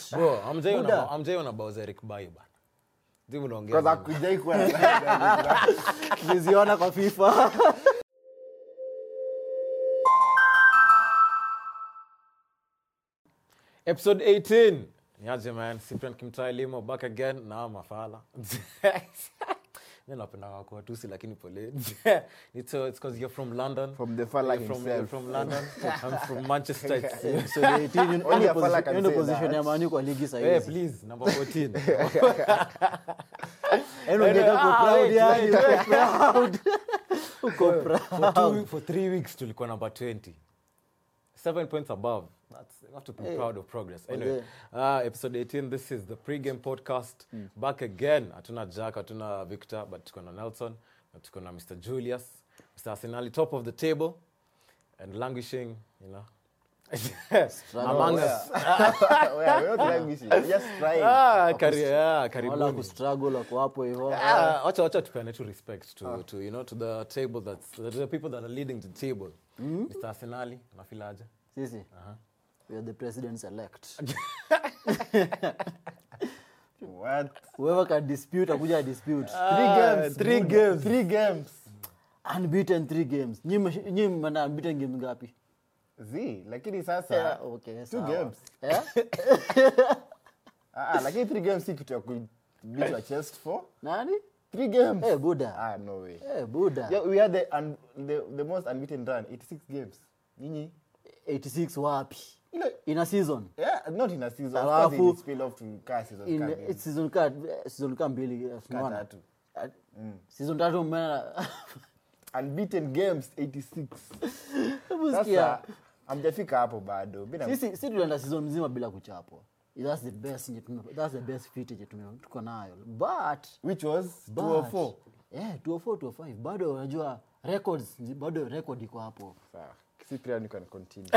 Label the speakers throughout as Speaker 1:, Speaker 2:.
Speaker 1: Bro, hamjaiona
Speaker 2: Buda.
Speaker 1: hamjaiona bao za Eric Bailly bana. Zimu unaongea.
Speaker 3: Kwanza
Speaker 1: nini?
Speaker 3: kujai kuwa na
Speaker 2: tuliziona kwa fifa
Speaker 1: Episode 18. Niaje man, Cyprian Kimtai Limo back again na mafala. Mimi napenda wako watusi lakini pole. it's uh, it's because you're from London.
Speaker 3: From the fella
Speaker 1: You're from, you're
Speaker 3: himself.
Speaker 1: from London. I'm from Manchester. It's-
Speaker 2: so the 18 hiyo
Speaker 3: Only
Speaker 2: ndio
Speaker 3: a fella
Speaker 2: position-
Speaker 3: can
Speaker 2: hiyo ndio
Speaker 3: say
Speaker 2: position
Speaker 3: that.
Speaker 2: ya manu kwa ligi
Speaker 1: Hey,
Speaker 2: sahizi
Speaker 1: please, number 14.
Speaker 2: Yaani ungeka uko
Speaker 1: Ah,
Speaker 2: proud
Speaker 1: wait,
Speaker 2: yani,
Speaker 1: wait,
Speaker 2: uko proud. Uko proud.
Speaker 1: for, two, for three weeks tulikuwa number 20 seven points above That's, you have to be proud of progress anyway uh, episode 18 this is the pre-game podcast back again hatuna jack hatuna victor but tuko na nelson na tuko na mr julius mr arsenali top of the table and languishing you know among us
Speaker 3: We're not languishing. We're just trying.
Speaker 1: ah, kari, yeah,
Speaker 2: wala
Speaker 1: karibuni
Speaker 2: kustruggle wako hapo hivyo
Speaker 1: Ah, wacha wacha tupeane tu respect to, to you know to the table that's to the people that are leading the table mr arsenali unafilaje
Speaker 2: sisi we are the presidents elect
Speaker 3: What?
Speaker 2: whoever can dispute akuja dispute
Speaker 3: Three games.
Speaker 1: three
Speaker 3: Buda.
Speaker 1: games.
Speaker 3: Three games.
Speaker 2: unbeaten three games Nyi msh- nyi mna unbeaten games ngapi
Speaker 3: Z, lakini sasa
Speaker 2: Yeah, okay,
Speaker 3: two
Speaker 2: sawa.
Speaker 3: games.
Speaker 2: Eh?
Speaker 3: Ah, ah, lakini three games si kitu ya kubitwa chest for.
Speaker 2: nani
Speaker 3: Three games.
Speaker 2: Eh, buda
Speaker 3: Ah, no way.
Speaker 2: Eh, buda
Speaker 3: Yeah, we had the, un, the, the most unbeaten run, 86 games. Nyinyi?
Speaker 2: 86 wapi
Speaker 3: Ile,
Speaker 2: in a season
Speaker 3: yeah, not in a season. Of
Speaker 2: Alafu-
Speaker 3: course, it spill off to car season.
Speaker 2: in
Speaker 3: car
Speaker 2: eh,
Speaker 3: games.
Speaker 2: season ka season ka mbili eh,
Speaker 3: Car
Speaker 2: unaona
Speaker 3: tatu.
Speaker 2: Ah, season tatu mmena
Speaker 3: Unbeaten games 86.
Speaker 2: Hebu sikia.
Speaker 3: Sasa hamjafika hapo bado. Mimi na-
Speaker 2: sisi si tulienda season mzima bila kuchapwa that's the best yenye tume- that's the best fit yenye tume- tuko nayo but
Speaker 3: which was
Speaker 2: but
Speaker 3: 204.
Speaker 2: yeah 204 205 bado unajua records bado record iko hapo
Speaker 3: Sawa. Cyprian, you can continue.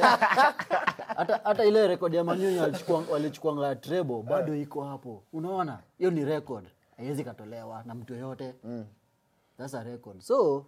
Speaker 2: hata hata ile record ya manyunyu walichukua- walichukuanga trebo bado iko hapo unaona hiyo ni record haiwezi katolewa na mtu yoyote that's a record so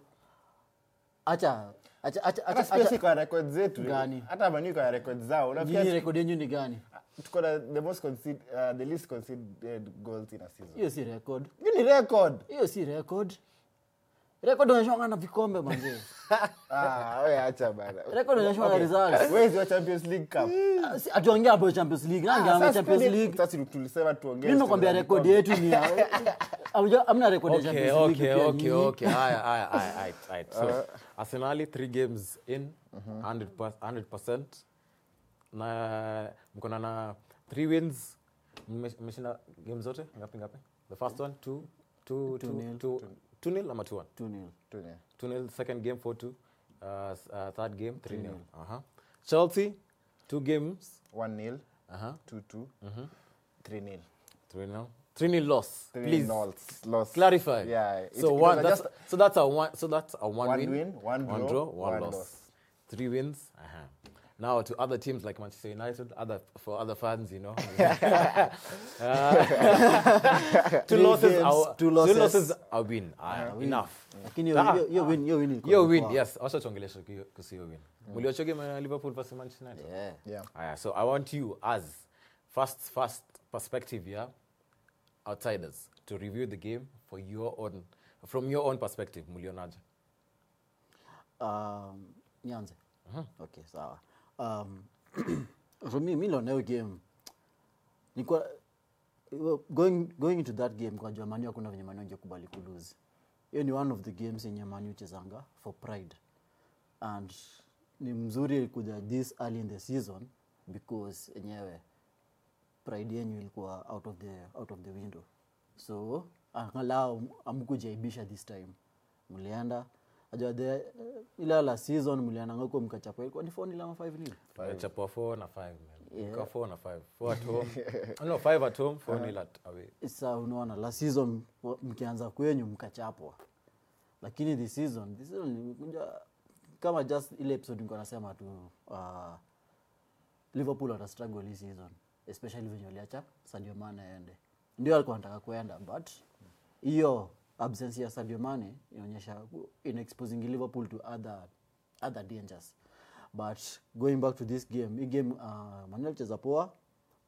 Speaker 2: acha acha acha
Speaker 3: hata
Speaker 2: acha,
Speaker 3: sio si
Speaker 2: acha
Speaker 3: kwa record zetu
Speaker 2: Gani?
Speaker 3: hata manu kwa record zao
Speaker 2: nyinyi
Speaker 3: unafikia
Speaker 2: record yenyu ni gani
Speaker 3: tuko na the most concede, uh, the least conceded goals in a season
Speaker 2: hiyo si record
Speaker 3: hiyo ni record
Speaker 2: hiyo si record record unashonga na vikombe manzee
Speaker 3: ah wewe acha bana
Speaker 2: record unashonga na results
Speaker 3: where is your champions league cup
Speaker 2: Ah, si- atuongea hapo champions league nange
Speaker 3: Ah,
Speaker 2: ame
Speaker 3: sasa
Speaker 2: champions
Speaker 3: tuende-
Speaker 2: league
Speaker 3: sasa tulisema tuongee
Speaker 2: mimi nakwambia
Speaker 3: story za
Speaker 2: record
Speaker 3: vikombe.
Speaker 2: yetu ni ya- Hamja- hamna record ya
Speaker 1: okay
Speaker 2: champions league
Speaker 1: okay
Speaker 2: pia
Speaker 1: okay
Speaker 2: nyinyi.
Speaker 1: okay haya haya haya haya haya so arsenali three games in 100 100% na mkona na three wins Mme- mmeshinda game zote ngapi ngapi the first one two two two
Speaker 2: nil.
Speaker 1: two two nil ama two one
Speaker 2: 2-0.
Speaker 3: Tuone.
Speaker 1: two nil second game four two uh, s- uh, third game three nil uh-huh chelsea two games
Speaker 3: 1-0,
Speaker 1: uh-huh
Speaker 3: 2-2, 3-0.
Speaker 1: three nil three nil loss
Speaker 3: Three
Speaker 1: please
Speaker 3: nils, loss.
Speaker 1: clarify
Speaker 3: Yeah, it-
Speaker 1: so
Speaker 3: it
Speaker 1: one
Speaker 3: was
Speaker 1: that's
Speaker 3: just-
Speaker 1: so that's a one so that's a one,
Speaker 3: One
Speaker 1: win,
Speaker 3: win, one
Speaker 1: one
Speaker 3: draw,
Speaker 1: draw one,
Speaker 3: one
Speaker 1: loss.
Speaker 3: loss.
Speaker 1: three wins uh-huh. now to other teams like manchester united other for other fans you know Uh, two
Speaker 2: Three
Speaker 1: losses
Speaker 2: games,
Speaker 1: are,
Speaker 2: two
Speaker 1: two
Speaker 2: losses.
Speaker 1: losses are win uh, enough
Speaker 2: lakini hiyo-
Speaker 1: Ah,
Speaker 2: hiyo- hiyo win- hiyo win ilikuwa
Speaker 1: hiyo win
Speaker 2: poa.
Speaker 1: yes wacha tuongeleshe hiyo- kuhusu hiyo win mliocho game ya liverpool versus manchester united
Speaker 2: Yeah.
Speaker 3: Yeah.
Speaker 1: Aya, so I want you as first first perspective, yeah, outsiders, to review the game for your own from your own perspective, mulionaje.
Speaker 2: Um, nianze okay sawa um, for me mi naona hiyo game nikuwa going, going into that game kwa jua manu hakuna venye manu angekubali kulose hiyo ni one of the games yenye manu chezanga for pride and ni mzuri kuja this early in the season because enyewe pride yenyu ilikuwa out of the, out of the window so angalau amkujaibisha this time mlienda ajua the uh, ile la season mliendanga huko mkachapa ilikuwa ni 4 nil ama 5 nil
Speaker 1: Chapua 4 na 5 man. Yeah. 4 na 5. 4 at home. no, 5 at home, 4 nil at away.
Speaker 2: sa unaona la season wa- mkianza kwenyu mkachapwa lakini this season this season ilikuja kama just ile episode nilikuwa nasema tu uh, liverpool wata struggle hii season especially venye waliacha sadio mane aende ndio alikuwa anataka kuenda but hiyo absence ya sadio mane inaonyesha ina exposing liverpool to other, other dangers but going back to this game hii game uh, manuel cheza poa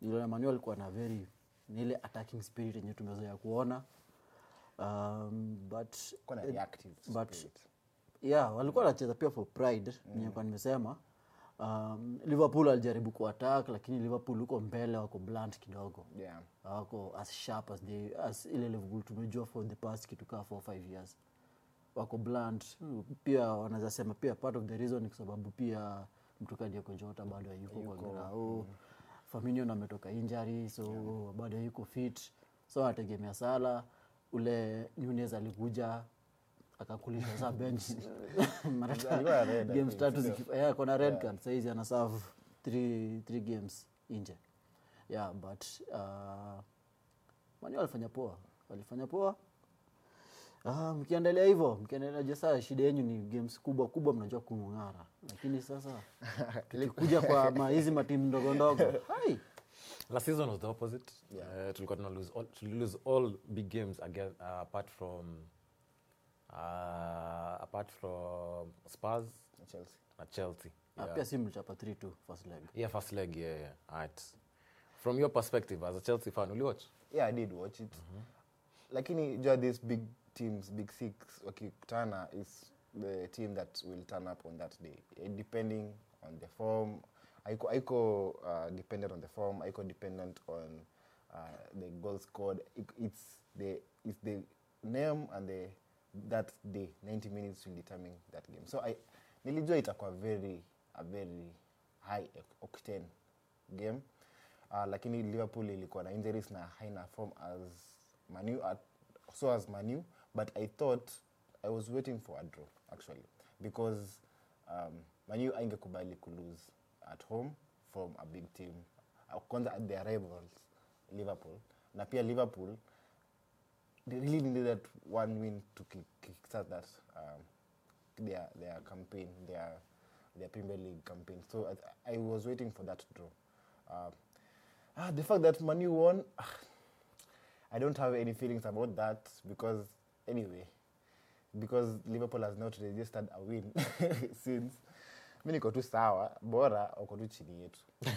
Speaker 2: niliona manu alikuwa na very ni ile attacking spirit yenye tumezoea kuona um, but
Speaker 3: Kuwa na reactive
Speaker 2: but
Speaker 3: spirit.
Speaker 2: yeah walikuwa wanacheza pia for pride mm. kwa nimesema um, liverpool alijaribu kuattack lakini liverpool huko mbele wako blunt kidogo
Speaker 3: Yeah.
Speaker 2: wako as sharp as, they, as ile liverpool tumejua for the past kitu kaa for five years wako blunt pia wanaweza sema pia part of the reason ni kwa sababu pia mtu kadiako jota bado hayuko kwa grao Firmino na ametoka injury so bado hayuko fit so anategemea sala ule Nunez alikuja akakulisha saa bench Mara ta-
Speaker 3: Alikuwa na red, I
Speaker 2: games
Speaker 3: think,
Speaker 2: tatu
Speaker 3: sio?
Speaker 2: ziki- yeah, kona red card saizi ana serve three, three games nje yeah but uh, mani walifanya poa walifanya poa Ah, mkiendelea hivyo mkiendelea je saa shida yenyu ni games kubwa kubwa mnajua kung'ara lakini sasa kuja kwa ma- hizi matimu ndogo ndogo hai
Speaker 1: last season was the opposite uh, tulikuwa tuna lose all, tuli lose all big games again uh, apart from uh, apart from spurs
Speaker 3: Chelsea.
Speaker 1: na chelsea
Speaker 2: Ah, pia si mlichapa 3 2 first leg
Speaker 1: yeah first leg yeah, yeah. Alright. from your perspective as a chelsea fan uliwatch
Speaker 3: yeah i did watch it lakini jua these big teams big six wakikutana is the team that will turn up on that day Eh, depending on the form aiko, aiko uh, dependent on the form aiko dependent on uh, the goal scored It- it's the it's the name and the that day 90 minutes will determine that game so I, nilijua itakuwa very a very high octane game uh, lakini liverpool ilikuwa na injuries na haina form as manu at, so as manu but i thought i was waiting for a draw actually because um, manu aingekubali kulose at home from a big team uh, kwanza at their rivals liverpool na pia liverpool they really needed that one win to kick, kickstart that um, their their campaign, their their Premier League campaign. So I, I was waiting for that draw. Uh, ah, the fact that Manu won, ah, I don't have any feelings about that because anyway, because Liverpool has not registered a win since mi niko tu sawa bora wako tu chini yetu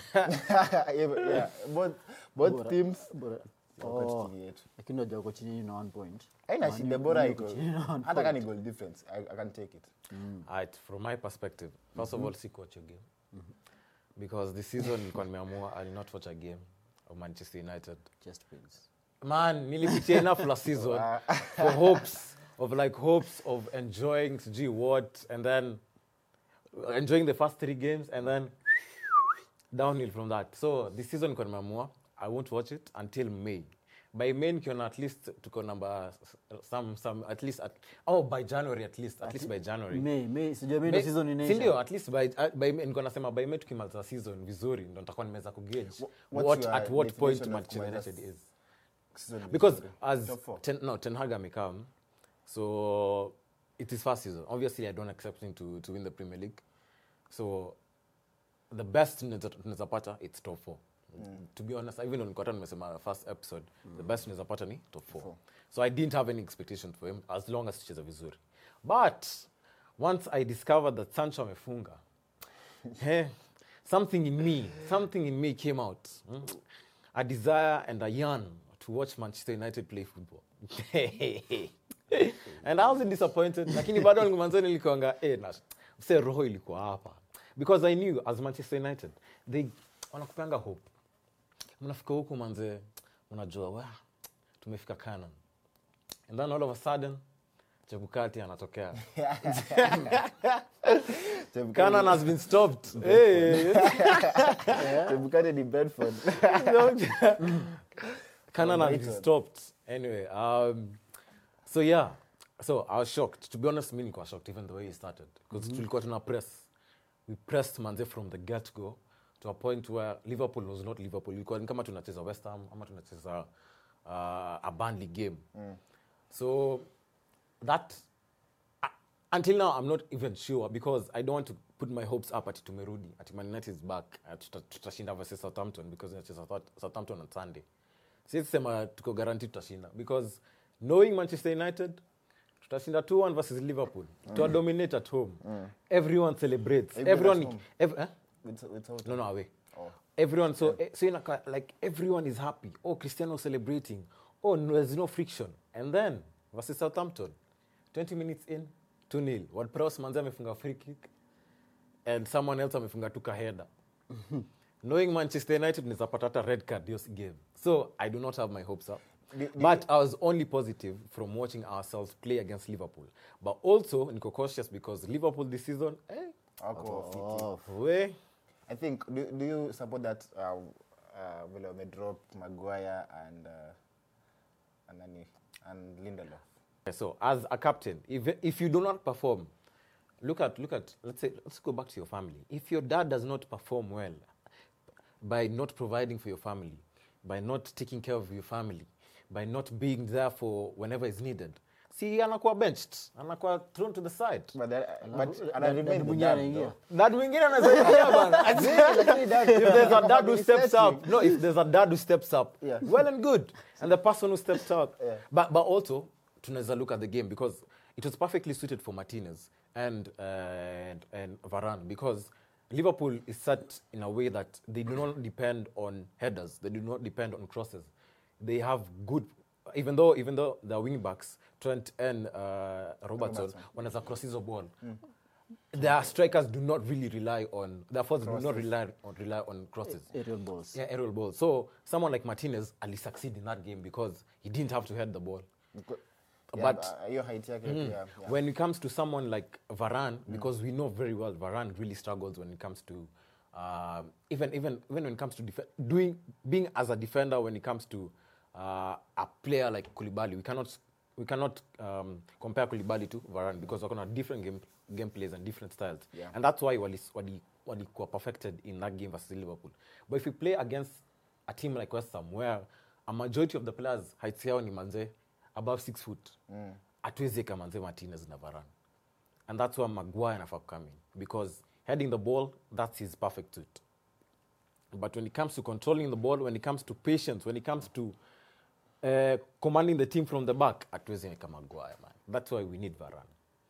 Speaker 3: yeah, yeah, both, both
Speaker 2: Bora-
Speaker 3: teams
Speaker 2: bora-
Speaker 3: wako tu
Speaker 2: Oh,
Speaker 3: chini yetu
Speaker 2: lakini unajua uko chini na one point
Speaker 3: aina
Speaker 2: Man
Speaker 3: shida
Speaker 2: U-
Speaker 3: bora
Speaker 2: Man U
Speaker 3: iko
Speaker 2: uko chini na one
Speaker 3: hata kani
Speaker 2: point.
Speaker 3: goal difference I, i can take it
Speaker 1: Alright, from my perspective first of all sikuwatch a game because this season nilikuwa nimeamua i will not watch a game of manchester united
Speaker 2: chest pains
Speaker 1: man nilipitia enough last season for hopes of like hopes of enjoying sijui what and then enjoying the first three games and then downhill from that so this season niko nimeamua i won't watch it until may by may nikiona at least tuko number some some at least at, oh by january at least at least by january
Speaker 2: May May sijua May ndo
Speaker 1: May-
Speaker 2: season
Speaker 1: si
Speaker 2: inaisha
Speaker 1: ndio at least by, uh, by niko nasema by may tukimaliza season vizuri ndo nitakuwa nimeweza kugauge
Speaker 3: what's
Speaker 1: what,
Speaker 3: your
Speaker 1: at what point
Speaker 3: definition of
Speaker 1: manchester
Speaker 3: kumaliza
Speaker 1: united is
Speaker 3: Season
Speaker 1: because
Speaker 3: vizuri.
Speaker 1: as
Speaker 3: Top four.
Speaker 1: ten, no ten hag amekam so it is first season obviously i don't expect him to, to win the premier league so the best tunaweza tunaweza pata it's top four to be honest even on kota nimesema first episode the best tunaweza pata ni top four. so i didn't have any expectations for him as long as tucheza vizuri but once i discovered that sancho amefunga hey, something in me something in me came out mm? a desire and a yearn to watch manchester united play football and i wasn't disappointed lakini bado manzani nilikuanga eh, na mse roho ilikuwa hapa because i knew as manchester united they wanakupanga hope mnafika huku manze unajua wa tumefika canon and then all of a sudden chebukati anatokea canon has been stopped hey.
Speaker 3: Chebukati ni Brentford.
Speaker 1: Canon has been
Speaker 3: Brighton.
Speaker 1: stopped. Anyway, um, so yeah, so I was shocked. To be honest, me nilikuwa shocked even the way he started because tulikuwa tuna press. We pressed manze from the get go to a point where Liverpool was not Liverpool. Ilikuwa ni kama tunacheza West Ham ama tunacheza uh, a Burnley game. So that uh, until now I'm not even sure because I don't want to put my hopes up ati tumerudi ati Man United is back ati tuta- tutashinda versus Southampton because tunacheza South- Southampton on Sunday. Siwezi sema tuko guaranteed tutashinda because knowing Manchester United tutashinda 2-1 versus Liverpool. Mm. dominate at home. Everyone celebrates.
Speaker 3: Even at
Speaker 1: Everyone
Speaker 3: home.
Speaker 1: ev- eh?
Speaker 3: With, with Southampton.
Speaker 1: No, no, away.
Speaker 3: Oh.
Speaker 1: everyone so eh, so inaka, like everyone is happy oh cristiano celebrating oh no, there's no friction and then versus southampton 20 minutes in 2 nil wordpress manzi amefunga free kick and someone else amefunga tu kaheda knowing manchester united nizapata hata red card hiyo game so i do not have my hopes up
Speaker 3: Do- do
Speaker 1: but i was only positive from watching ourselves play against liverpool but also niko cautious because liverpool this season eh,
Speaker 3: Wako fiti.
Speaker 2: Oh,
Speaker 1: we
Speaker 3: I think do, do you support that uh, uh, vile wamedrop Maguire and uh, and nani and Lindelof?
Speaker 1: So, as a captain, if if you do not perform, look at look at let's say let's go back to your family. If your dad does not perform well by not providing for your family, by not taking care of your family, by not being there for whenever is needed, see anakuwa benched, anakuwa thrown to the side.
Speaker 3: But that,
Speaker 2: Alafu,
Speaker 3: but
Speaker 2: dad-
Speaker 3: ana remain
Speaker 2: dad
Speaker 3: the
Speaker 2: mwingine
Speaker 3: dad,
Speaker 2: anaingia.
Speaker 3: though.
Speaker 1: Dad mwingine anasaidia bana.
Speaker 3: Lakini dad-
Speaker 1: if there's a dad who steps
Speaker 3: Setting.
Speaker 1: up, no, if there's a dad who steps up,
Speaker 2: Yeah.
Speaker 1: well and good, and the person who steps up,
Speaker 3: Yeah.
Speaker 1: but but also tunaweza look at the game because it was perfectly suited for Martinez and uh, and, and Varane because Liverpool is set in a way that they do not depend on headers, they do not depend on crosses. They have good, even though even though the wing backs Trent and uh, Robertson, wanaweza cross hizo ball their strikers do not really rely on their forwards do not rely on rely on crosses.
Speaker 2: aerial balls.
Speaker 1: Yeah, aerial balls. So someone like Martinez ali succeed in that game because he didn't have to head the ball.
Speaker 3: Because- yeah,
Speaker 1: But-
Speaker 3: uh, hiyo height yake pia, yeah.
Speaker 1: When it comes to someone like Varane, because we know very well Varane really struggles when it comes to um, even even even when it comes to def- doing being as a defender when it comes to uh, a player like Koulibaly, we cannot we cannot um, compare Koulibaly to Varane because we're gonna different game gameplays and different styles,
Speaker 3: Yeah.
Speaker 1: and that's why wali wali wali were perfected in that game versus Liverpool. But if we play against a team like West Ham, where a majority of the players heights yao ni manze above six foot, hatuwezi eka manze Martinez na Varane and that's where Maguire anafaa come in because heading the ball that's his perfect suit but when it comes to controlling the ball when it comes to patience when it comes to uh, commanding the team from the back hatuwezi eka Maguire man that's why we need Varane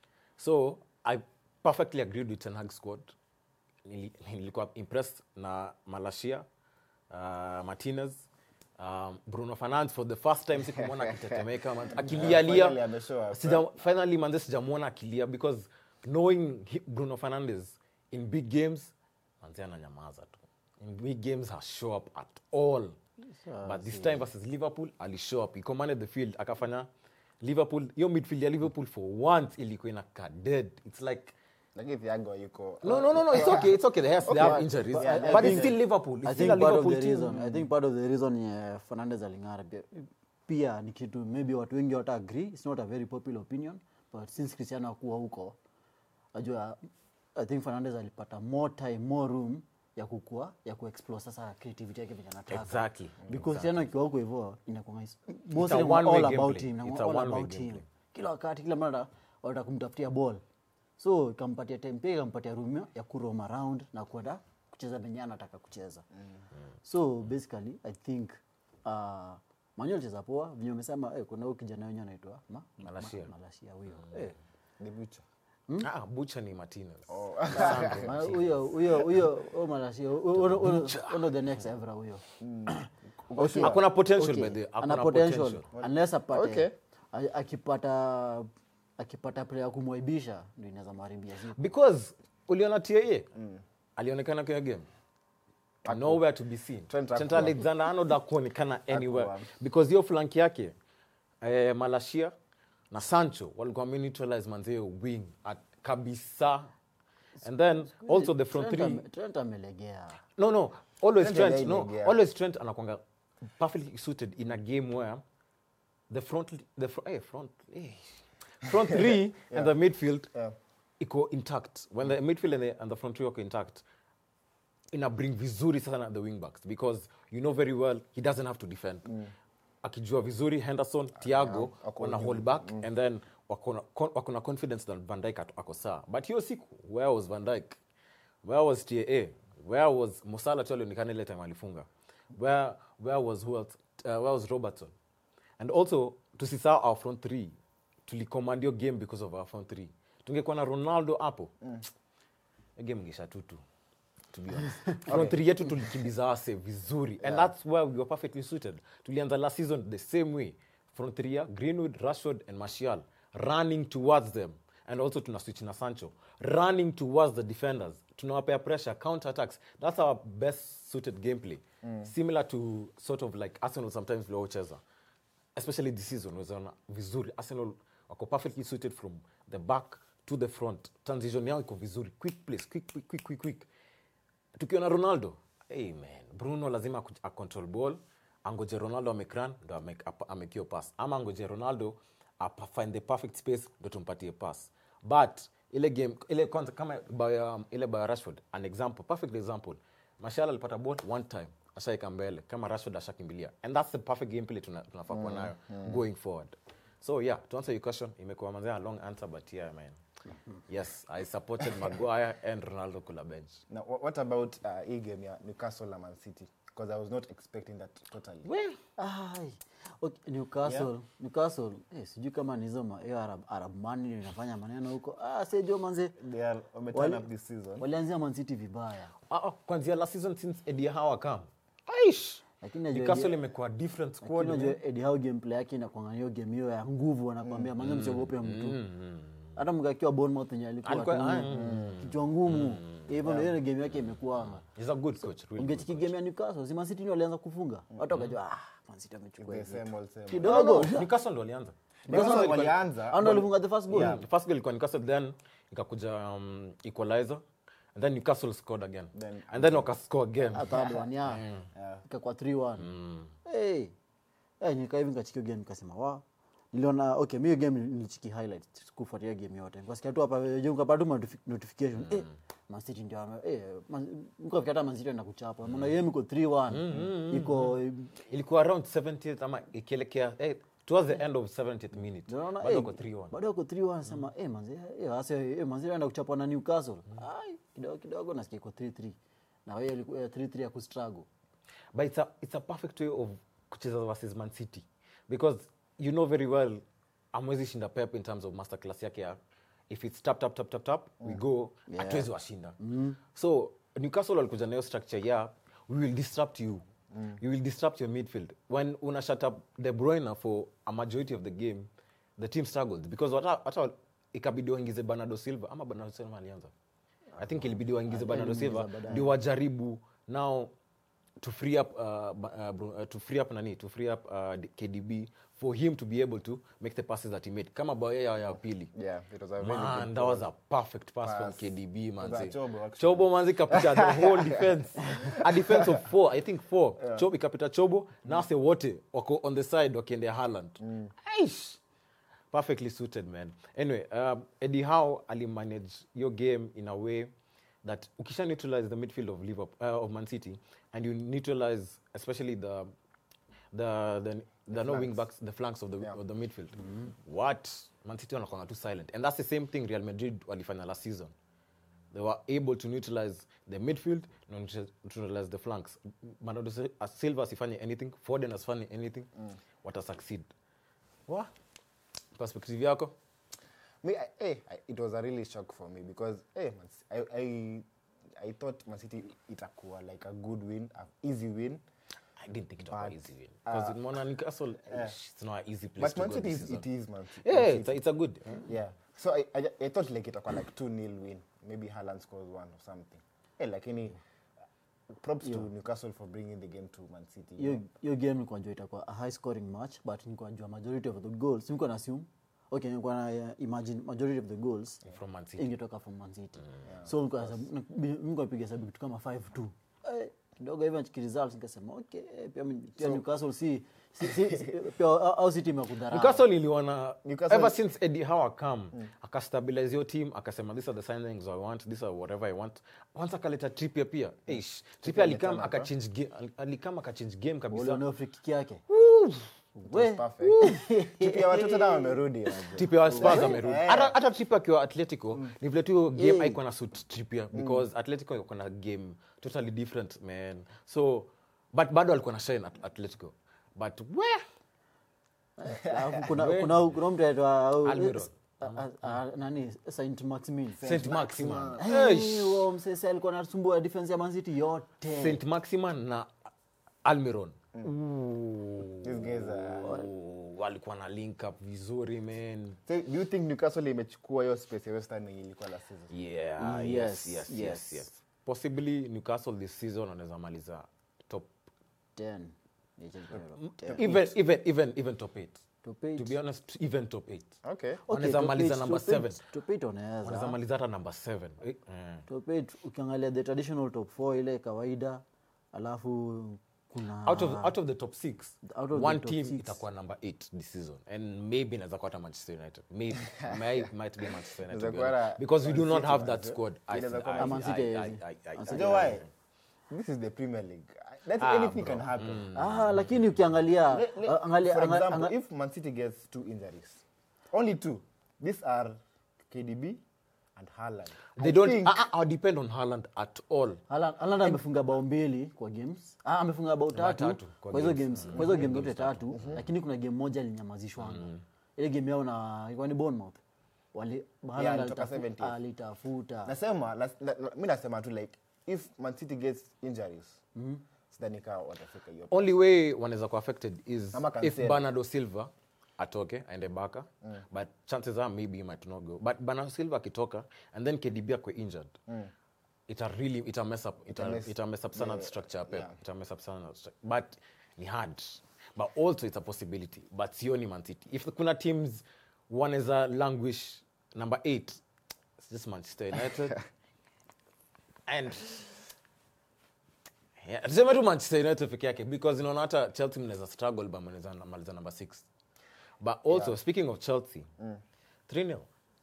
Speaker 1: so I perfectly agreed with Ten Hag squad Nili- nilikuwa impressed na Malasia uh, Martinez um, Bruno Fernandes for the first time sikumwona akitetemeka man- akilialia
Speaker 3: finally ameshow up,
Speaker 1: Sija- finally manze sijamwona akilia because knowing he, bruno fernandes in big games manze ananyamaza tu in big games has show up at all but this time versus liverpool ali show up he commanded the field akafanya liverpool hiyo midfield ya liverpool for once ilikuwa inakaa dead it's like
Speaker 3: lakini Thiago yuko
Speaker 1: no no no no it's okay it's okay they have, they have injuries
Speaker 3: Yeah,
Speaker 1: but
Speaker 3: I
Speaker 1: it's
Speaker 3: think-
Speaker 1: still liverpool it's
Speaker 2: I
Speaker 1: still
Speaker 2: think
Speaker 1: a
Speaker 2: part of
Speaker 1: liverpool
Speaker 2: the
Speaker 1: team
Speaker 2: reason, I think part of the reason yeah, Fernandez aling'ara pia, pia ni kitu maybe watu wengi wata agree it's not a very popular opinion but since Cristiano akuwa huko najua I think Fernandez alipata more time more room ya kukua ya kuexplore sasa creativity yake venye anataka
Speaker 1: Exactly.
Speaker 2: because Cristiano akiwa huko hivyo inakuwa is- most
Speaker 1: a
Speaker 2: of them are
Speaker 1: one-way
Speaker 2: all
Speaker 1: gameplay.
Speaker 2: about him
Speaker 1: It's
Speaker 2: inakuwa
Speaker 1: a
Speaker 2: all
Speaker 1: one-way
Speaker 2: about him
Speaker 1: gameplay.
Speaker 2: kila wakati kila mara wanataka kumtafutia ball so ikampatia time pia ikampatia room ya kuroam around na kwenda kucheza venye anataka kucheza so basically i think uh, manyo alicheza poa venye umesema eh, kuna huyu kijana wenye anaitwa ma, ma,
Speaker 1: Malacia.
Speaker 2: ma, Malacia huyo eh,
Speaker 3: the butcher.
Speaker 1: ah, bucha ni martinez
Speaker 2: ma- huyo huyo huyo huyo Malacia huyo- huyo- huyo the next Evra huyo Okay.
Speaker 1: Hakuna potential
Speaker 2: Okay.
Speaker 1: by the-
Speaker 2: Ana
Speaker 1: hakuna
Speaker 2: potential
Speaker 1: potential.
Speaker 2: unless apate
Speaker 3: Okay.
Speaker 2: a- akipata akipata player ya kumwaibisha ndio inaweza mharibia siku
Speaker 1: because uliona taa alionekana kwenye game nowhere to be seen
Speaker 3: Trent
Speaker 1: Trent
Speaker 3: hakuwa.
Speaker 1: alexander arnold akuonekana anywhere
Speaker 3: Hakuwa.
Speaker 1: because hiyo flank yake eh, malashia na sancho walikuwa wameneutralize manzee wing at kabisa and then also the front
Speaker 2: Trent
Speaker 1: three
Speaker 2: ame- Trent amelegea
Speaker 1: no no always
Speaker 3: Trent
Speaker 1: trent
Speaker 3: again,
Speaker 1: no
Speaker 3: yeah.
Speaker 1: always trent anakwanga perfectly suited in a game where the front the fr eh, front eh, front three and the midfield
Speaker 3: Yeah.
Speaker 1: iko intact when the midfield and the, and the front three wako intact ina bring vizuri sasa na the wing backs because you know very well he doesn't have to defend akijua vizuri henderson tiago
Speaker 3: ako
Speaker 1: wana hold back and then wako na con- wako na confidence that van dyke ako sawa but hiyo siku where was van dyke where was taa where was musala tu alionekana ile time alifunga where, where was who else? Uh, where was robertson and also tusisahau our front three tulicommand hiyo game because of our front three tungekuwa na ronaldo hapo mm. game ngesha tutu to be honest front three yetu tulikimbiza wase vizuri and that's where we were perfectly suited tulianza last season the same way front three year greenwood rashford and martial running towards them and also tuna switch na sancho running towards the defenders tunawapea pressure counter attacks that's our best suited gameplay similar to sort of like arsenal sometimes viliwacheza especially this season unaona vizuri arsenal wako perfectly suited from the back to the front transition yao iko vizuri quick place quick quick quick quick, quick. tukiona ronaldo hey man bruno lazima aku- acontrol ball angoje ronaldo amekran ndo ame- apa- amekio pass ama angoje ronaldo apa find the perfect space ndo tumpatie pass but ile game ile kwanza kama by, um, ile by rashford an example perfect example mashal alipata ball one time ashaika mbele kama rashford ashakimbilia and that's the perfect gameplay tuna- tunafaa kuwa nayo going forward so yeah to answer your question imekuwa manzea a long answer but yeah man yes i supported maguire and ronaldo kula bench
Speaker 3: Now, wha- what about uh, hii game ya Newcastle na Man City? Because I was not expecting that totally.
Speaker 2: Ai. Okay, Newcastle, Newcastle, eh, sijui kama ni hizo ma- hiyo Arab, Arab money ndio inafanya maneno huko. Ah, sejo manze.
Speaker 3: They are wameturn
Speaker 2: Wali-
Speaker 3: up this season.
Speaker 2: Walianzia Man City vibaya.
Speaker 1: Ah, ah, kwanzia last season since Eddie Howe come aish
Speaker 2: Lakini najua
Speaker 1: Newcastle
Speaker 2: Eddie-
Speaker 1: imekuwa different
Speaker 2: Lakini
Speaker 1: squad
Speaker 2: unajua
Speaker 1: man.
Speaker 2: Eddie Howe gameplay yake inakuanga hiyo game hiyo ya nguvu anakuambia manze msiogope mtu. Hata mkakiwa Bournemouth yenye alikuwa
Speaker 1: Alikuwa-
Speaker 2: tu,
Speaker 1: ah,
Speaker 2: kichwa ngumu. Hivyo ndio ile game yake imekuwa.
Speaker 1: He's a good coach really good
Speaker 2: Ungechiki game ya Newcastle, si Man City ndio walianza kufunga. Watu wakajua ah, Man City amechukua
Speaker 3: The
Speaker 2: hivi.
Speaker 3: same old same.
Speaker 2: Kidogo.
Speaker 1: coach. Newcastle ndo walianza
Speaker 3: Newcastle walianza.
Speaker 2: Hao ndio walifunga the first goal.
Speaker 1: Yeah, the first goal ilikuwa Newcastle then ikakuja um, equalizer and then Newcastle scored again
Speaker 3: Then-
Speaker 1: and then wakascore again
Speaker 2: A third one, yeah. ikakuwa 3-1 hey. hey, nika hivi nikachikio game nikasema wa niliona okay mi hiyo game nilichiki highlight kufuatia game yote nikasikia tu hapa juu nikapata tu notifi- notification eh Man City ndio ame- eh Man- nikafikia hata Man City anakuchapa mbona game iko 3-1 iko
Speaker 1: ilikuwa around 70th ama ikielekea eh, towards the end of 70th minute
Speaker 2: Unaona,
Speaker 1: bado
Speaker 2: eh,
Speaker 1: wako 3-1
Speaker 2: bado wako 3-1 sema eh manzi eh hasa eh manzi anaenda kuchapwa na Newcastle ai kidogo kidogo nasikia iko 3-3 na wewe ilikuwa 3-3 ya kustruggle
Speaker 1: but it's a, it's a perfect way of kucheza versus man city because you know very well amwezi shinda pep in terms of masterclass yake ya if it's tap tap tap tap tap we go hatuwezi washinda so newcastle walikuja nayo structure ya we will disrupt you you will disrupt your midfield when una shut up the broiner for a majority of the game the team struggled because hata hata ikabidi waingize bernardo silva ama bernardo silva alianza i think ilibidi waingize bernardo silva ndio wajaribu now to free up uh, ba- uh, Bru- uh, to free up nani to free up uh, D- KDB for him to be able to make the passes that he made kama bao ya ya pili
Speaker 3: Yeah, it was a very
Speaker 1: man
Speaker 3: good
Speaker 1: that was a perfect pass, from
Speaker 3: pass.
Speaker 1: KDB
Speaker 3: was
Speaker 1: manzi
Speaker 3: a Chobo, actually.
Speaker 1: Chobo manzi kapita the whole defense a defense of four I think four Chobo ikapita Chobo na wase wote wako on the side wakiendea Haaland Aish perfectly suited man anyway um, Eddie Howe alimanage your game in a way that ukisha neutralize the midfield of Liverpool uh, of Man City and you neutralize especially the the the, the, no wing backs the flanks of the,
Speaker 3: Yeah.
Speaker 1: of the midfield what Man City wanakwanga too silent and that's the same thing Real Madrid walifanya last season they were able to neutralize the midfield na neutra- neutralize the flanks Bernardo Sil- uh, Silva asifanye anything Foden asifanye anything wata succeed wa perspective yako
Speaker 3: Me, I, hey, I, it was a really shock for me because hey, Man, C- I, I, I thought Man City itakuwa like a good win, an easy win.
Speaker 1: I didn't think it was
Speaker 3: But,
Speaker 1: easy win because in Mona Newcastle ish, it's not an easy place
Speaker 3: But
Speaker 1: to
Speaker 3: Man
Speaker 1: go
Speaker 3: City
Speaker 1: this
Speaker 3: is,
Speaker 1: season.
Speaker 3: it is Man City.
Speaker 1: yeah
Speaker 3: Man
Speaker 1: it's a,
Speaker 3: City.
Speaker 1: it's a good
Speaker 3: Yeah. So I, I, I thought like itakuwa like 2 nil win. Maybe Haaland scores one or something. Hey, lakini props to Newcastle for bringing the game to Man City. you
Speaker 2: hiyo
Speaker 3: know.
Speaker 2: hiyo game nilikuwa najua itakuwa a high scoring match but nilikuwa najua majority of the goals nilikuwa na assume okay nilikuwa na uh, imagine majority of the goals
Speaker 1: from Man City
Speaker 2: ingetoka from Man City so nilikuwa nahesabu- na- bi- nilikuwa napiga hesabu kitu kama 5 2 eh, kidogo hivyo nachiki results nikasema okay eh, pia mi- pia Newcastle si si- si- si- pia au au si timu ya kudharau
Speaker 1: Newcastle iliona
Speaker 3: Newcastle-
Speaker 1: ever since Eddie Howe come akastabilize your team akasema these are the signings I want these are whatever I want once akaleta Trippier pia Eish, Trippier alikam akachange game alikam akachange game kabisa
Speaker 2: Uliona free kick yake
Speaker 3: It was perfect. Tipi ya watoto nao wamerudi. unajua.
Speaker 1: Trippier wa Spurs amerudi hata hata Trippier akiwa Atletico ni vile tu hiyo game haikuwa na suit Trippier because Atletico iko na game totally different man so but bado alikuwa na shine at Atletico but where
Speaker 2: Alafu kuna kuna kuna mtu anaitwa au-
Speaker 1: Almiron.
Speaker 2: Ah, ah, ah, nani saint maximin
Speaker 1: Saint Maximan.
Speaker 2: Hey, huo msese alikuwa anasumbua defense ya mancity yote
Speaker 1: Saint Maximan na Almiron.
Speaker 3: These guys are-
Speaker 1: Oh, walikuwa na link up vizuri man.
Speaker 3: So, do you think newcastle imechukua hiyo space ya western yenye ilikuwa last season
Speaker 1: Yeah,
Speaker 2: Mm,
Speaker 1: yes,
Speaker 2: yes,
Speaker 1: yes, yes,
Speaker 2: yes.
Speaker 1: yes. Possibly Newcastle this season wanaweza maliza top
Speaker 2: 10
Speaker 1: even even even even top 8.
Speaker 2: Top eight.
Speaker 1: To be honest, even top 8.
Speaker 3: okay
Speaker 2: Okay,
Speaker 1: Wanaweza
Speaker 2: top
Speaker 1: maliza
Speaker 2: eight,
Speaker 1: number
Speaker 2: top eight,
Speaker 1: seven.
Speaker 2: top eight wanaweza.
Speaker 1: Wanaweza maliza hata number 7. Eh, eh.
Speaker 2: Top eight, ukiangalia the traditional top 4 ile kawaida alafu kuna
Speaker 1: out of out of the top six,
Speaker 2: Out of the
Speaker 1: one
Speaker 2: top
Speaker 1: team
Speaker 2: six.
Speaker 1: itakuwa number eight this season and maybe inaweza kuwa hata manchester united maybe May, might be manchester united to be
Speaker 3: Inaweza kuwa
Speaker 1: honest.
Speaker 3: na
Speaker 1: because we do
Speaker 3: Man
Speaker 1: not
Speaker 3: City
Speaker 1: have
Speaker 3: manze.
Speaker 1: that squad I-
Speaker 3: Inaweza kuwa
Speaker 1: I-
Speaker 2: Man City
Speaker 1: I- I-
Speaker 2: haiwezi.
Speaker 1: I- I-
Speaker 2: Man
Speaker 1: I-
Speaker 3: you know why this is the premier league that
Speaker 1: Ah,
Speaker 3: anything
Speaker 1: bro.
Speaker 3: can happen
Speaker 2: ah, lakini ukiangalia
Speaker 3: Le- le-
Speaker 2: ah, angalia-
Speaker 3: for
Speaker 2: anga-
Speaker 3: example
Speaker 2: anga-
Speaker 3: if man city gets two injuries only two these are kdb and Haaland.
Speaker 1: they
Speaker 3: I
Speaker 1: don't
Speaker 3: think-
Speaker 1: I, I, I depend on Haaland at all
Speaker 2: Haaland Haaland amefunga bao mbili kwa games ah, amefunga bao tatu
Speaker 1: tatu kwa
Speaker 2: kwa hizo
Speaker 1: games.
Speaker 2: games kwa hizo game zote tatu lakini kuna game moja alinyamazishwanga ile game yao na ilikuwa ni Bournemouth wali Haaland
Speaker 3: alitoka
Speaker 2: alitafu-
Speaker 3: 70th.
Speaker 2: alitafuta
Speaker 3: nasema nas- na- na- mi nasema tu like if man city gets injuries sidhani kaa watafika hiyo
Speaker 1: only way wanaweza kuwa affected is
Speaker 3: Ama
Speaker 1: if
Speaker 3: Cancelo.
Speaker 1: bernardo silva atoke aende baka but chances are maybe he might not go but bernardo silva akitoka and then kdb akwe injured ita really ita mess up ita,
Speaker 3: mess-
Speaker 1: ita mess up sana the structure ya Pep.
Speaker 3: yeah.
Speaker 1: ita mess up sana the structure. but ni hard but also it's a possibility but sioni man city if kuna teams wanaweza languish number 8 it's just manchester united and Yeah, tuseme tu manchester united peke yake because inaona hata chelsea mnaweza struggle but mnaweza maliza number 6 but also speaking of chelsea 3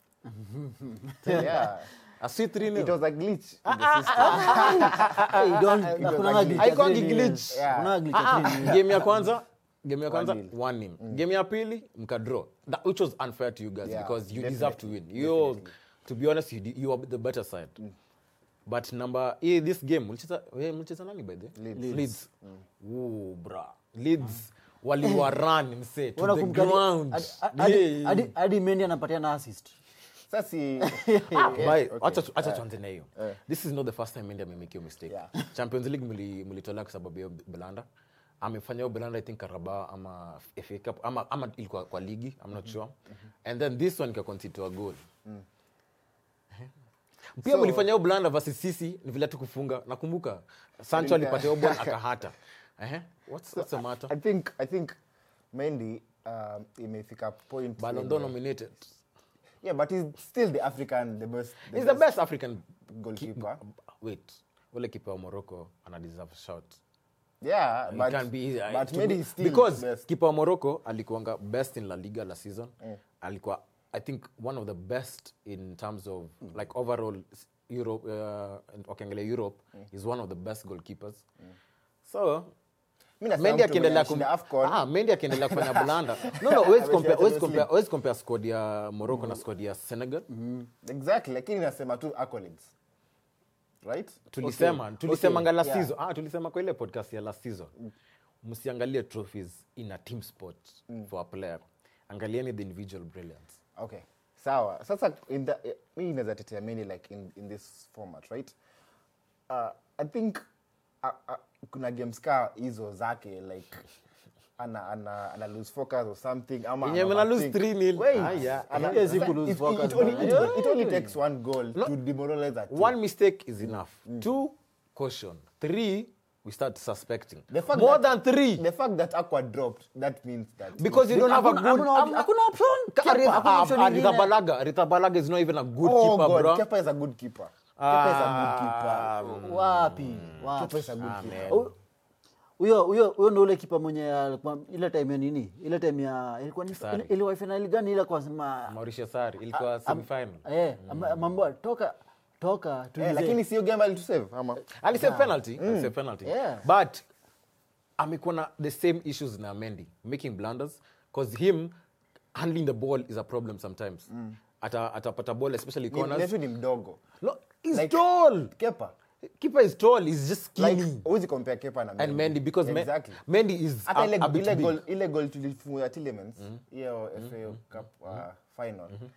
Speaker 3: yeah
Speaker 1: I see 3
Speaker 3: it
Speaker 1: 0
Speaker 3: was a glitch in the system
Speaker 2: Hey, don't- hakuna glitch ya
Speaker 1: Haikuangi
Speaker 2: three
Speaker 1: glitch.
Speaker 2: nils.
Speaker 3: Yeah.
Speaker 2: Hakuna glitch ya three nils.
Speaker 1: game ya kwanza game ya kwanza
Speaker 3: nil.
Speaker 1: 1 nil game ya pili mkadraw that which was unfair to you guys
Speaker 3: Yeah,
Speaker 1: because you
Speaker 3: definitely,
Speaker 1: deserve to win you to be honest you, de- you are the better side but number hii this game mlicheza eh, mlicheza nani by the way?
Speaker 3: Leeds.
Speaker 1: Leeds Ooh, bra Leeds waliwa run mse to
Speaker 2: Ona
Speaker 1: the
Speaker 2: kumkali-
Speaker 1: ground
Speaker 2: hadi- hadi-
Speaker 1: Yeah.
Speaker 2: hadi- hadi Mendy anapatiana assist
Speaker 3: sasa si
Speaker 1: Bye.
Speaker 3: okay.
Speaker 1: Acha tu- acha tuanze na hiyo this is not the first time Mendy amemake hiyo mistake
Speaker 3: Yeah.
Speaker 1: champions league mli- mlitolea kwa sababu ya hiyo belanda amefanya hiyo belanda i think karaba ama FA Cup ama, ama ilikuwa kwa ligi i'm not sure and then this one ikaconsider a goal pia
Speaker 3: So-
Speaker 1: mlifanya hiyo belanda versus sisi ni vile tu kufunga nakumbuka sancho alipatia hiyo ball akahata Ehe. what's, what's the matter
Speaker 3: i think i think Mendy um, imefika point
Speaker 1: Ballon
Speaker 3: yenye-
Speaker 1: d'Or nominated
Speaker 3: yeah but he's still the african the best
Speaker 1: he's the best african
Speaker 3: goalkeeper
Speaker 1: wait ule kipa wa morocco ana deserve shout
Speaker 3: yeah
Speaker 1: It
Speaker 3: but,
Speaker 1: can be, uh,
Speaker 3: but
Speaker 1: to
Speaker 3: Mendy
Speaker 1: be-
Speaker 3: is still
Speaker 1: because
Speaker 3: best
Speaker 1: kipa wa morocco alikuanga best in la liga la season alikuwa i think one of the best in terms of like overall s- europe uh, wakiangalia europe is one of the best goalkeepers so
Speaker 3: Mi nasema
Speaker 1: Mendy
Speaker 3: mtu
Speaker 1: akiendelea
Speaker 3: mwenye
Speaker 1: kum-
Speaker 3: alishinda AFCON.
Speaker 1: Ah, Mendy akiendelea kufanya blanda no no huwezi compare
Speaker 3: Ameshinda
Speaker 1: huwezi
Speaker 3: Champions
Speaker 1: compare huwezi compare squad ya morocco na squad ya senegal
Speaker 3: exactly lakini nasema tu accolades right
Speaker 1: tulisema tulisemanga last
Speaker 3: yeah.
Speaker 1: season ah, tulisema kwa ile podcast ya last season msiangalie trophies in a team sport for a player angalieni the individual brilliance
Speaker 3: okay sawa sasa in the, eh, mi inaweza tetea Mendy like in, in this format right uh, i think uh, uh, kuna games ka hizo zake like ana, ana, ana lose focus or something ama
Speaker 1: Yenye
Speaker 3: ana
Speaker 1: mna lose
Speaker 3: overthink.
Speaker 1: 3-0.
Speaker 3: Wait,
Speaker 1: Ah, yeah.
Speaker 3: ana-
Speaker 2: Haiwezi
Speaker 3: sasa
Speaker 2: ku lose
Speaker 3: it-
Speaker 2: focus,
Speaker 3: it only-
Speaker 2: bana.
Speaker 3: it- it only takes one goal to demoralize a team.
Speaker 1: one mistake is enough two caution three we start suspecting
Speaker 3: The fact
Speaker 1: more
Speaker 3: that-
Speaker 1: than three
Speaker 3: the fact that aqua dropped that means that
Speaker 1: because you don't have a
Speaker 2: Hakuna-
Speaker 1: good
Speaker 2: hakuna-
Speaker 1: um,
Speaker 2: hakuna option.
Speaker 1: Ka-
Speaker 2: Kepa,
Speaker 1: Arith-
Speaker 2: hakuna
Speaker 1: ah,
Speaker 2: option
Speaker 1: ah,
Speaker 2: ingine.
Speaker 1: Aritharbalaga Aritharbalaga is not even a good
Speaker 3: oh
Speaker 1: keeper
Speaker 3: god
Speaker 1: bro
Speaker 3: Kepa is a good keeper Kepa is a good keeper
Speaker 2: wapi
Speaker 3: Kepa
Speaker 2: wapi
Speaker 3: is a good keeper
Speaker 2: Hu- huyo huyo huyo ndo ule kipa mwenye alikuwa ile time ya nini ile time ya ilikuwa ni
Speaker 1: Sari.
Speaker 2: ile- ile finali gani ile kwa sema
Speaker 1: Mauricio Sarri ilikuwa semifinal
Speaker 2: eh ama- mambo toka toka
Speaker 3: Eh,
Speaker 2: tulize.
Speaker 3: lakini sio game alitusave ama
Speaker 1: alisave penalty alisave penalty
Speaker 2: Yeah.
Speaker 1: but amekuwa na the same issues na Mendy making blunders because him handling the ball is a problem sometimes ata atapata ball especially
Speaker 3: Ni-
Speaker 1: corners
Speaker 3: Netu ni mdogo
Speaker 1: no he's
Speaker 3: Like-
Speaker 1: tall
Speaker 3: Kepa
Speaker 1: keeper is tall he's just skinny
Speaker 3: like huwezi compare Kepa na
Speaker 1: and Mendy because Me-
Speaker 3: exactly
Speaker 1: Mendy is
Speaker 3: hata
Speaker 1: a,
Speaker 3: ile
Speaker 1: a bit
Speaker 3: ile
Speaker 1: big
Speaker 3: goal ile goal tulifunga Tillemans hiyo FA Cup uh, final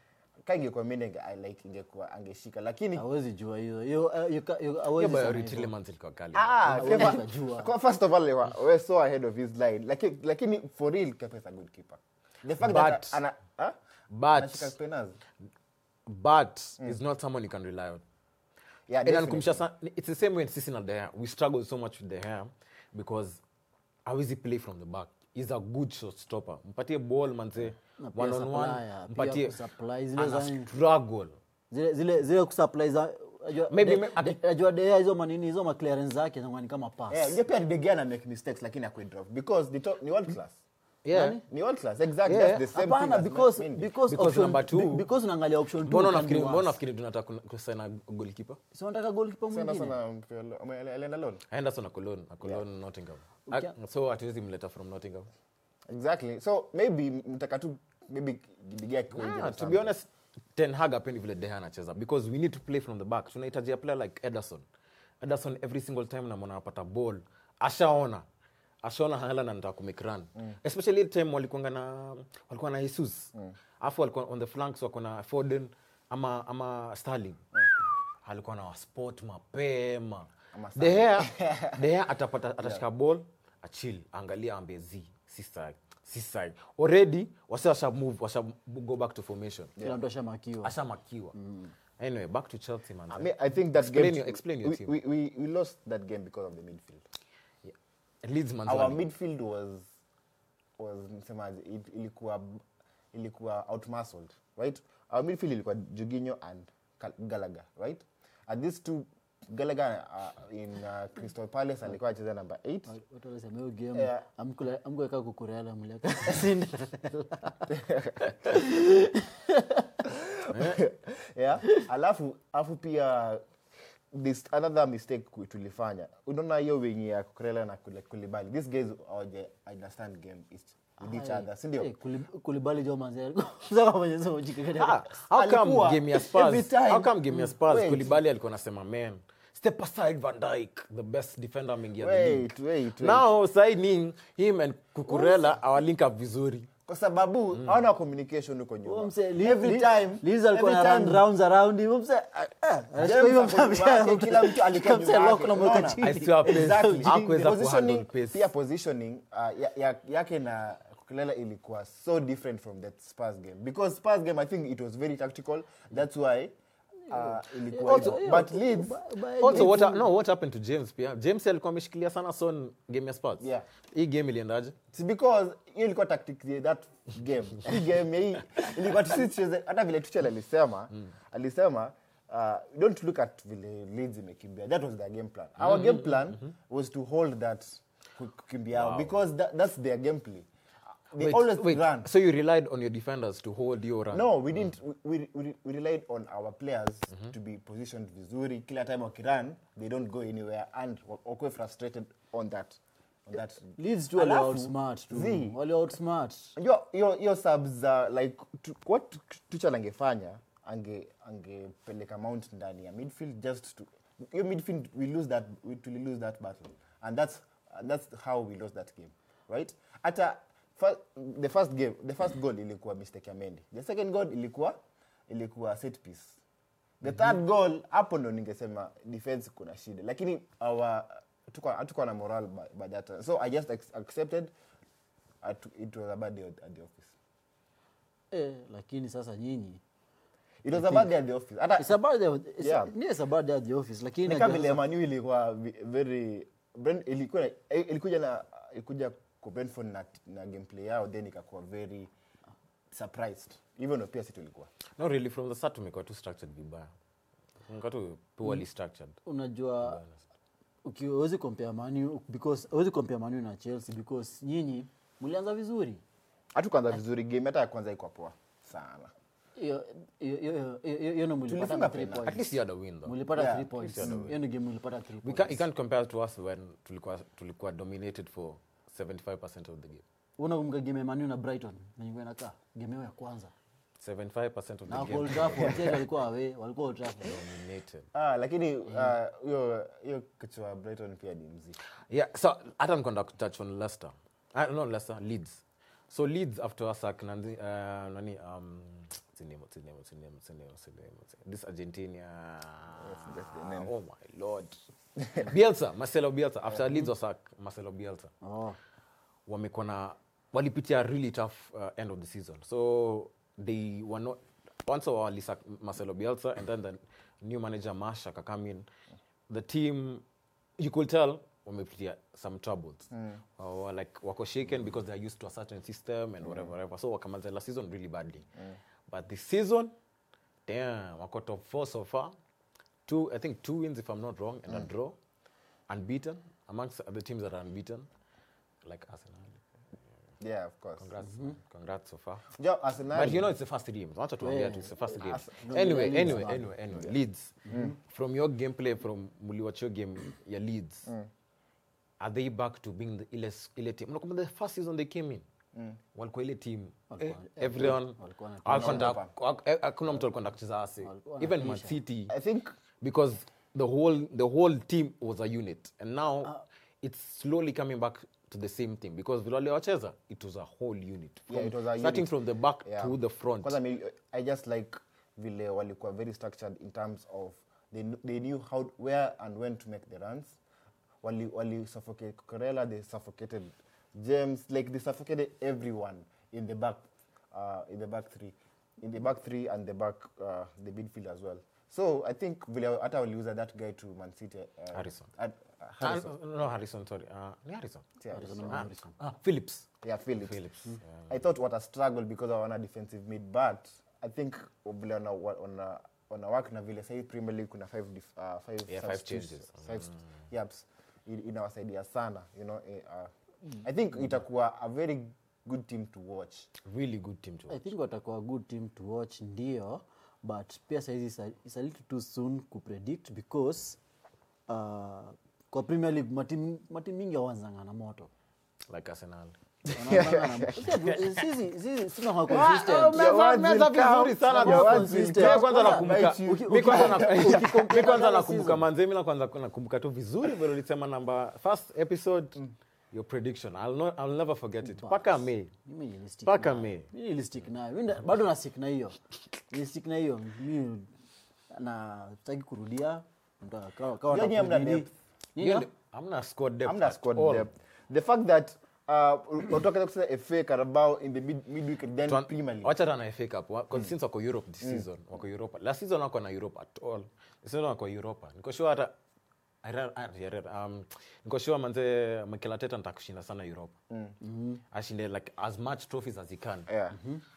Speaker 3: ka ingekuwa mimi ninge- I like ingekuwa angeshika lakini
Speaker 2: hawezi jua hiyo hiyo eh, you ca- you-
Speaker 1: Hiyo
Speaker 2: hawezi
Speaker 1: Bayern
Speaker 2: sema hivyo.
Speaker 1: Tielemans ilikuwa kali.
Speaker 3: Ah,
Speaker 2: Hawezi
Speaker 3: Kepa-
Speaker 2: ukajua.
Speaker 3: kwa- first of all wa- we're so ahead of his line lakini lakini for real Kepa is a good keeper the fact
Speaker 1: But-
Speaker 3: that ana ah?
Speaker 1: But
Speaker 3: anashika penalty
Speaker 1: but is not someone you can rely on.
Speaker 3: yeah
Speaker 1: And
Speaker 3: definitely.
Speaker 1: anikumbusha sana it's the same way sisi na De Gea. We struggle so much with De Gea because hawezi play from the back. He's a good shot stopper. Mpatie ball manze
Speaker 2: Na pia
Speaker 1: one on one.
Speaker 2: supplier, pia
Speaker 1: Mpatie
Speaker 2: kusupply zile
Speaker 1: ana
Speaker 2: za-
Speaker 1: struggle.
Speaker 2: zile zile zile kusupply za ajua-
Speaker 1: Maybe
Speaker 2: de-
Speaker 1: me- aki-
Speaker 2: de- ajua dea hizo manini hizo maclearance zake zinakuwa ni kama pass
Speaker 3: yeah unajua pia De Gea ana make mistakes lakini akwe drop because the top, ni world class
Speaker 1: Yeah.
Speaker 2: Nani?
Speaker 3: ni world class exactly
Speaker 1: Yeah.
Speaker 3: that's the same
Speaker 2: hapana
Speaker 3: thing as
Speaker 2: because
Speaker 3: Mendy.
Speaker 2: because
Speaker 1: Because
Speaker 2: option
Speaker 1: number two-
Speaker 2: be- because unaangalia option two
Speaker 1: Mbona
Speaker 2: can be
Speaker 1: unafikiri mbona
Speaker 2: worse.
Speaker 1: unafikiri tunataka kun- kusign goalkeeper?
Speaker 2: si unataka goalkeeper
Speaker 3: Sana
Speaker 2: mwingine
Speaker 3: sana mpelo- ame- alienda loan
Speaker 1: Henderson Cologne, Cologne Nottingham.
Speaker 2: Ukia-
Speaker 1: Ah, So hatuwezi mleta from Nottingham.
Speaker 3: exactly so maybe mtaka tu maybe De Gea akiwa injured
Speaker 1: Ah,
Speaker 3: or
Speaker 1: to be
Speaker 3: something.
Speaker 1: honest ten hag apendi vile deha anacheza because we need to play from the back tunahitaji a player like ederson ederson every single time namona anapata ball ashaona ashaona halan anataka kumake run especially ile time walikuanga na walikuwa na jesus alafu walikuwa on the flanks wako na foden ama ama starling alikuwa na waspot mapema
Speaker 3: Ama
Speaker 1: dehea dehea atapata atashika ball achil angalia ambie z siside siside already wasi washa move washa go back to formation
Speaker 2: kila mtu ashamakiwa
Speaker 1: ashamakiwa anyway back to chelsea man
Speaker 3: I mean, I think that
Speaker 1: Explain
Speaker 3: game
Speaker 1: your- explain your
Speaker 3: we,
Speaker 1: team.
Speaker 3: we, we, we lost that game because of the midfield.
Speaker 1: leeds man
Speaker 3: Our midfield was was nisemaje, it, ilikuwa ilikuwa outmuscled, right? Our midfield ilikuwa Jorginho and Gal- Gallagher, right? And these two Gallagher uh, in uh, Crystal Palace alikuwa anacheza number 8.
Speaker 2: watu wanasema hiyo game
Speaker 3: Yeah.
Speaker 2: amkula- amkuweka kukureala mliaka Cinderella.
Speaker 3: yeah alafu alafu pia this another mistake ku- tulifanya unaona hiyo wenye ya kukrela na Kule- kulibali these guys hawaja understand game is with each other si ndio
Speaker 2: Eh, Kuli- kulibali jo manze Sasa kwenye sema ujike-
Speaker 1: Ah, how come
Speaker 3: Alikuwa
Speaker 1: game ya
Speaker 3: every
Speaker 1: Spurs?
Speaker 3: time.
Speaker 1: How come game ya Spurs?
Speaker 3: Wait.
Speaker 1: Kulibali alikuwa anasema man, step aside Van Dijk, the best defender ameingia the league.
Speaker 3: wait wait wait
Speaker 1: Now signing him and Kukurela our link up vizuri.
Speaker 3: kwa sababu hawana communication huko
Speaker 2: Huyo
Speaker 3: nyuma
Speaker 2: mse, Li-
Speaker 3: every
Speaker 2: Li-
Speaker 3: time
Speaker 2: Liz alikuwa
Speaker 3: every
Speaker 2: na run
Speaker 3: time
Speaker 2: rounds around him. Huyo mse, ah, ah, anashika
Speaker 3: James
Speaker 2: hiyo
Speaker 3: ako
Speaker 2: mse-
Speaker 3: nyuma yake, kila mtu alikuwa
Speaker 2: mse
Speaker 3: nyuma
Speaker 2: lock
Speaker 3: yake,
Speaker 2: na mweka
Speaker 3: unaona?
Speaker 2: chini.
Speaker 1: I swear pace.
Speaker 3: Exactly.
Speaker 1: Hakuweza
Speaker 3: The
Speaker 1: kuhandle
Speaker 3: positioning-
Speaker 1: pace.
Speaker 3: pia positioning uh, ya, ya, yake na kukilela ilikuwa so different from that Spurs game because Spurs game I think it was very tactical that's why uh, ilikuwa
Speaker 1: Also-
Speaker 3: hivyo. but Leeds
Speaker 2: Ba- ba-
Speaker 1: Also what no what happened to James pia? James alikuwa ameshikilia sana Son game ya Spurs.
Speaker 3: Yeah.
Speaker 1: Hii game iliendaje?
Speaker 3: It's because hiyo ilikuwa tactics ya that game hii game hii ilikuwa tusi tucheze hata vile tuchel alisema alisema uh, don't look at vile Leeds imekimbia that was their game plan our game plan was to hold that ku- kukimbia wow. because that, that's their game play they
Speaker 1: Wait,
Speaker 3: always
Speaker 1: wait,
Speaker 3: run
Speaker 1: So you relied on your defenders to hold your run.
Speaker 3: no we didn't we, we, we, we relied on our players to be positioned vizuri kila time wakirun they don't go anywhere and wa- wakuwe frustrated on that on that
Speaker 2: Leeds tu wali
Speaker 3: Alafu,
Speaker 2: outsmart tu.
Speaker 3: Zee,
Speaker 2: Wali outsmart.
Speaker 3: Unajua, hiyo hiyo subs za like tu- what tuchel angefanya ange angepeleka mount ndani ya midfield just to hiyo midfield we lose that we to lose that battle and that's and that's how we lost that game right hata fir, the first game the first goal ilikuwa mistake ya Mendy the second goal ilikuwa ilikuwa set piece the third goal hapo ndo ningesema defense kuna shida lakini our hatukuwa hatukuwa na moral by, by that time. so i just ex- accepted at, it was a bad day at the office
Speaker 2: Eh, lakini sasa nyinyi
Speaker 3: it was a bad day at the office hata
Speaker 2: It's about the, it's,
Speaker 3: Yeah.
Speaker 2: yeah. it's about the, the office lakini
Speaker 3: ni kama
Speaker 2: najua
Speaker 3: vile
Speaker 2: sasa-
Speaker 3: manu ilikuwa vi- very Brent- ilikuwa eh, ilikuja na ilikuja kwa Brentford na, na gameplay yao then ikakuwa very surprised hivyo ndo pia si tulikuwa
Speaker 1: No really from the start tumekuwa tu structured vibaya. Tumekuwa tu poorly structured.
Speaker 2: unajua uki- huwezi compare manu because huwezi compare manu na chelsea because nyinyi mlianza vizuri
Speaker 3: hatukuanza vizuri game hata ya kwanza iko poa sana
Speaker 2: hiyo hiyo- hiyo- hiyo- hiyo ndo mlipata
Speaker 3: Tulifunga
Speaker 2: na three
Speaker 3: penalty.
Speaker 1: At
Speaker 2: points
Speaker 1: least you had a win though.
Speaker 2: mlipata
Speaker 3: Yeah,
Speaker 2: three points
Speaker 1: least you had a
Speaker 2: hiyo ndo game mlipata three
Speaker 1: We
Speaker 2: points
Speaker 1: can't, you can't compare to us when tulikuwa, tulikuwa dominated for 75% of the game.
Speaker 2: unakumbuka game ya manu na brighton nanyingua inakaa game yao ya kwanza
Speaker 1: 75% of
Speaker 2: na
Speaker 1: the
Speaker 2: wako
Speaker 1: game
Speaker 2: Old Trafford, Chelsea walikuwa awe walikuwa Old Trafford.
Speaker 1: dominated.
Speaker 3: ah, lakini ah, hiyo hiyo kichwa Brighton pia ni mziki
Speaker 1: Yeah, so hata nilikuwa nataka kutouch on Leicester. Uh, no, Leicester, Leeds. So Leeds after wasak nani, uh, nani um, what's the name, what's the name, what's the name, what's the name, what's the name, what's the name? This Argentina.
Speaker 3: that's the name.
Speaker 1: Oh my lord. Bielsa, Marcelo Bielsa. After Leeds was sacked, Marcelo Bielsa.
Speaker 2: Oh.
Speaker 1: wamekuwa na walipitia really tough uh, end of the season so they were not once walisa marcelo bielsa and then the new manager mash akakam in the team you could tell wamepitia some troubles uh, like wako shaken because they're used to a certain system and whatever, whatever. so wakamaliza la season really badly but this season damn wako top four so far two i think two wins if i'm not wrong and a draw unbeaten amongst the teams that are unbeaten like arsenal
Speaker 3: yeah of course
Speaker 1: Congrats, congrats so far.
Speaker 3: Jo, Arsenal
Speaker 1: But you know it's the first game. Wacha tuambia tu it's the first game.
Speaker 3: As-
Speaker 2: no,
Speaker 1: Anyway,
Speaker 2: Leeds
Speaker 1: anyway,
Speaker 2: bado.
Speaker 1: anyway, anyway. Leeds. From your gameplay from muliwachio game ya Leeds. Are they back to being the ile ile team? Unakumbuka the first season they came in. Walikuwa ile team. Eh,
Speaker 2: Walikuwa-
Speaker 1: everyone
Speaker 2: walikuwa na
Speaker 1: hawakwenda- hawak- eh, hakuna mtu alikuwa kucheza ase.
Speaker 2: Walikuwa na
Speaker 1: Even Man
Speaker 2: pressure.
Speaker 1: City
Speaker 3: I think
Speaker 1: because the whole the whole team was a unit and now it's slowly coming back to the same thing because vile waliwacheza it was a whole unit from,
Speaker 3: Yeah, it was a
Speaker 1: starting
Speaker 3: unit.
Speaker 1: from the back
Speaker 3: yeah.
Speaker 1: to the front
Speaker 3: Kwanza mi- I just like vile walikuwa very structured in terms of they, kn- they knew how where and when to make the runs. Wali, wali suffocate Corella, they suffocated James, like they suffocated everyone in the back uh, in the back three. In the back three and the back uh, the midfield as well. So I think vile hata waliuza that guy to Man City uh,
Speaker 1: Harrison.
Speaker 3: At, uh,
Speaker 1: Ah,
Speaker 3: Harrison.
Speaker 1: no harrison sorry uh, ni harrison
Speaker 3: Yeah,
Speaker 2: Harrison
Speaker 1: ah,
Speaker 2: Harrison.
Speaker 1: ah, phillips
Speaker 3: yeah, Phillips.
Speaker 1: phillips yeah.
Speaker 3: I thought what a struggle because I want a defensive mid, but I think vile wana, wana, wana work na vile sahi Premier League kuna five, dif, uh, five,
Speaker 1: Yeah, five
Speaker 3: substitutes,
Speaker 1: changes.
Speaker 3: Five, st- yaps, I- inawasaidia sana you know, eh, uh, I think itakuwa a very good team to watch.
Speaker 1: really good team to
Speaker 2: i think watakuwa a good team to watch ndio but pia saizi is a, is a little too soon kupredict because uh, kwa premier league matim matim mingi awanzanga na moto
Speaker 1: like arsenal
Speaker 2: Wanaanzanga na- Sisi- sisi sina wa consistent.
Speaker 3: Your words
Speaker 1: Meza
Speaker 3: will count.
Speaker 1: vizuri sana
Speaker 3: Your
Speaker 1: tu.
Speaker 3: words will
Speaker 2: Consistent.
Speaker 1: Mi kwanza
Speaker 3: count.
Speaker 1: nakumbuka
Speaker 3: Bite you.
Speaker 2: Uki-
Speaker 1: mi kwanza na-
Speaker 2: uki-
Speaker 1: mi kwanza
Speaker 2: uki-
Speaker 1: nakumbuka
Speaker 2: season.
Speaker 1: manze mi na kwanza nakumbuka tu vizuri vile ulisema namba first episode your prediction I'll, not, I'll never forget it mpaka may
Speaker 2: Mimi nilistick
Speaker 1: Mpaka
Speaker 2: nayo.
Speaker 1: May.
Speaker 2: Mimi nilistick nayo Mimi nda- bado nasik na hiyo nilistick na hiyo mi na sitaki kurudia Nda- kawa- kawa
Speaker 3: Yaani hamna
Speaker 2: watakurudi.
Speaker 3: depth.
Speaker 2: Nini?
Speaker 1: Hiyo ndio- hamna squad depth
Speaker 3: Hamna
Speaker 1: at
Speaker 3: squad
Speaker 1: all.
Speaker 3: depth. The fact that uh, unataka kusema FA Carabao in the mid, midweek then
Speaker 1: Tuan-
Speaker 3: Premier League.
Speaker 1: wacha tana FA Cup wa- 'cause since wako Europe this season wako Europa last season wako na Europe at all this season wako Europa niko sure hata I read- I read, um, niko sure manze Mikel Arteta nataka kushinda sana Europa ashinde like as much trophies as he can
Speaker 3: Yeah.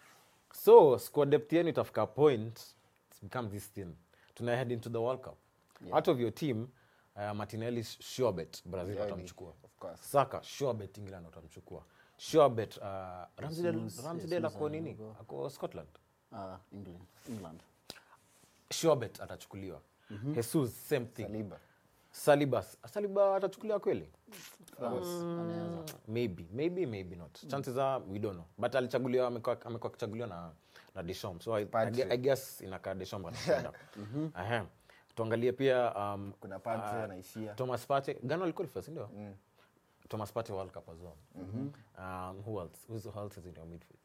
Speaker 1: so squad depth yenu itafika point it's become this thing tuna head into the world cup out of your team uh, martinelli sure bet brazil
Speaker 3: Yeah,
Speaker 1: watamchukua
Speaker 3: of course.
Speaker 1: saka sure bet england watamchukua sure bet uh, ramsdale
Speaker 2: Jesus,
Speaker 1: ramsdale
Speaker 2: Jesus
Speaker 1: ako nini
Speaker 2: anago.
Speaker 1: ako scotland
Speaker 2: Ah, England. England.
Speaker 1: sure bet atachukuliwa jesus same thing
Speaker 3: Saliba.
Speaker 1: saliba saliba atachukuliwa kweli
Speaker 2: France, anaweza.
Speaker 1: maybe maybe maybe not chances are we don't know but alichaguliwa amekuwa amekuwa akichaguliwa na na Deschamps so I, I,
Speaker 3: Padre.
Speaker 1: gue- I guess inakaa Deschamps atakwenda Aha. tuangalie pia um,
Speaker 3: Kuna Padre anaishia.
Speaker 1: Thomas Partey Ghana aliqualify si ndio Thomas Partey World Cup as well um, who else who's who else is in your midfield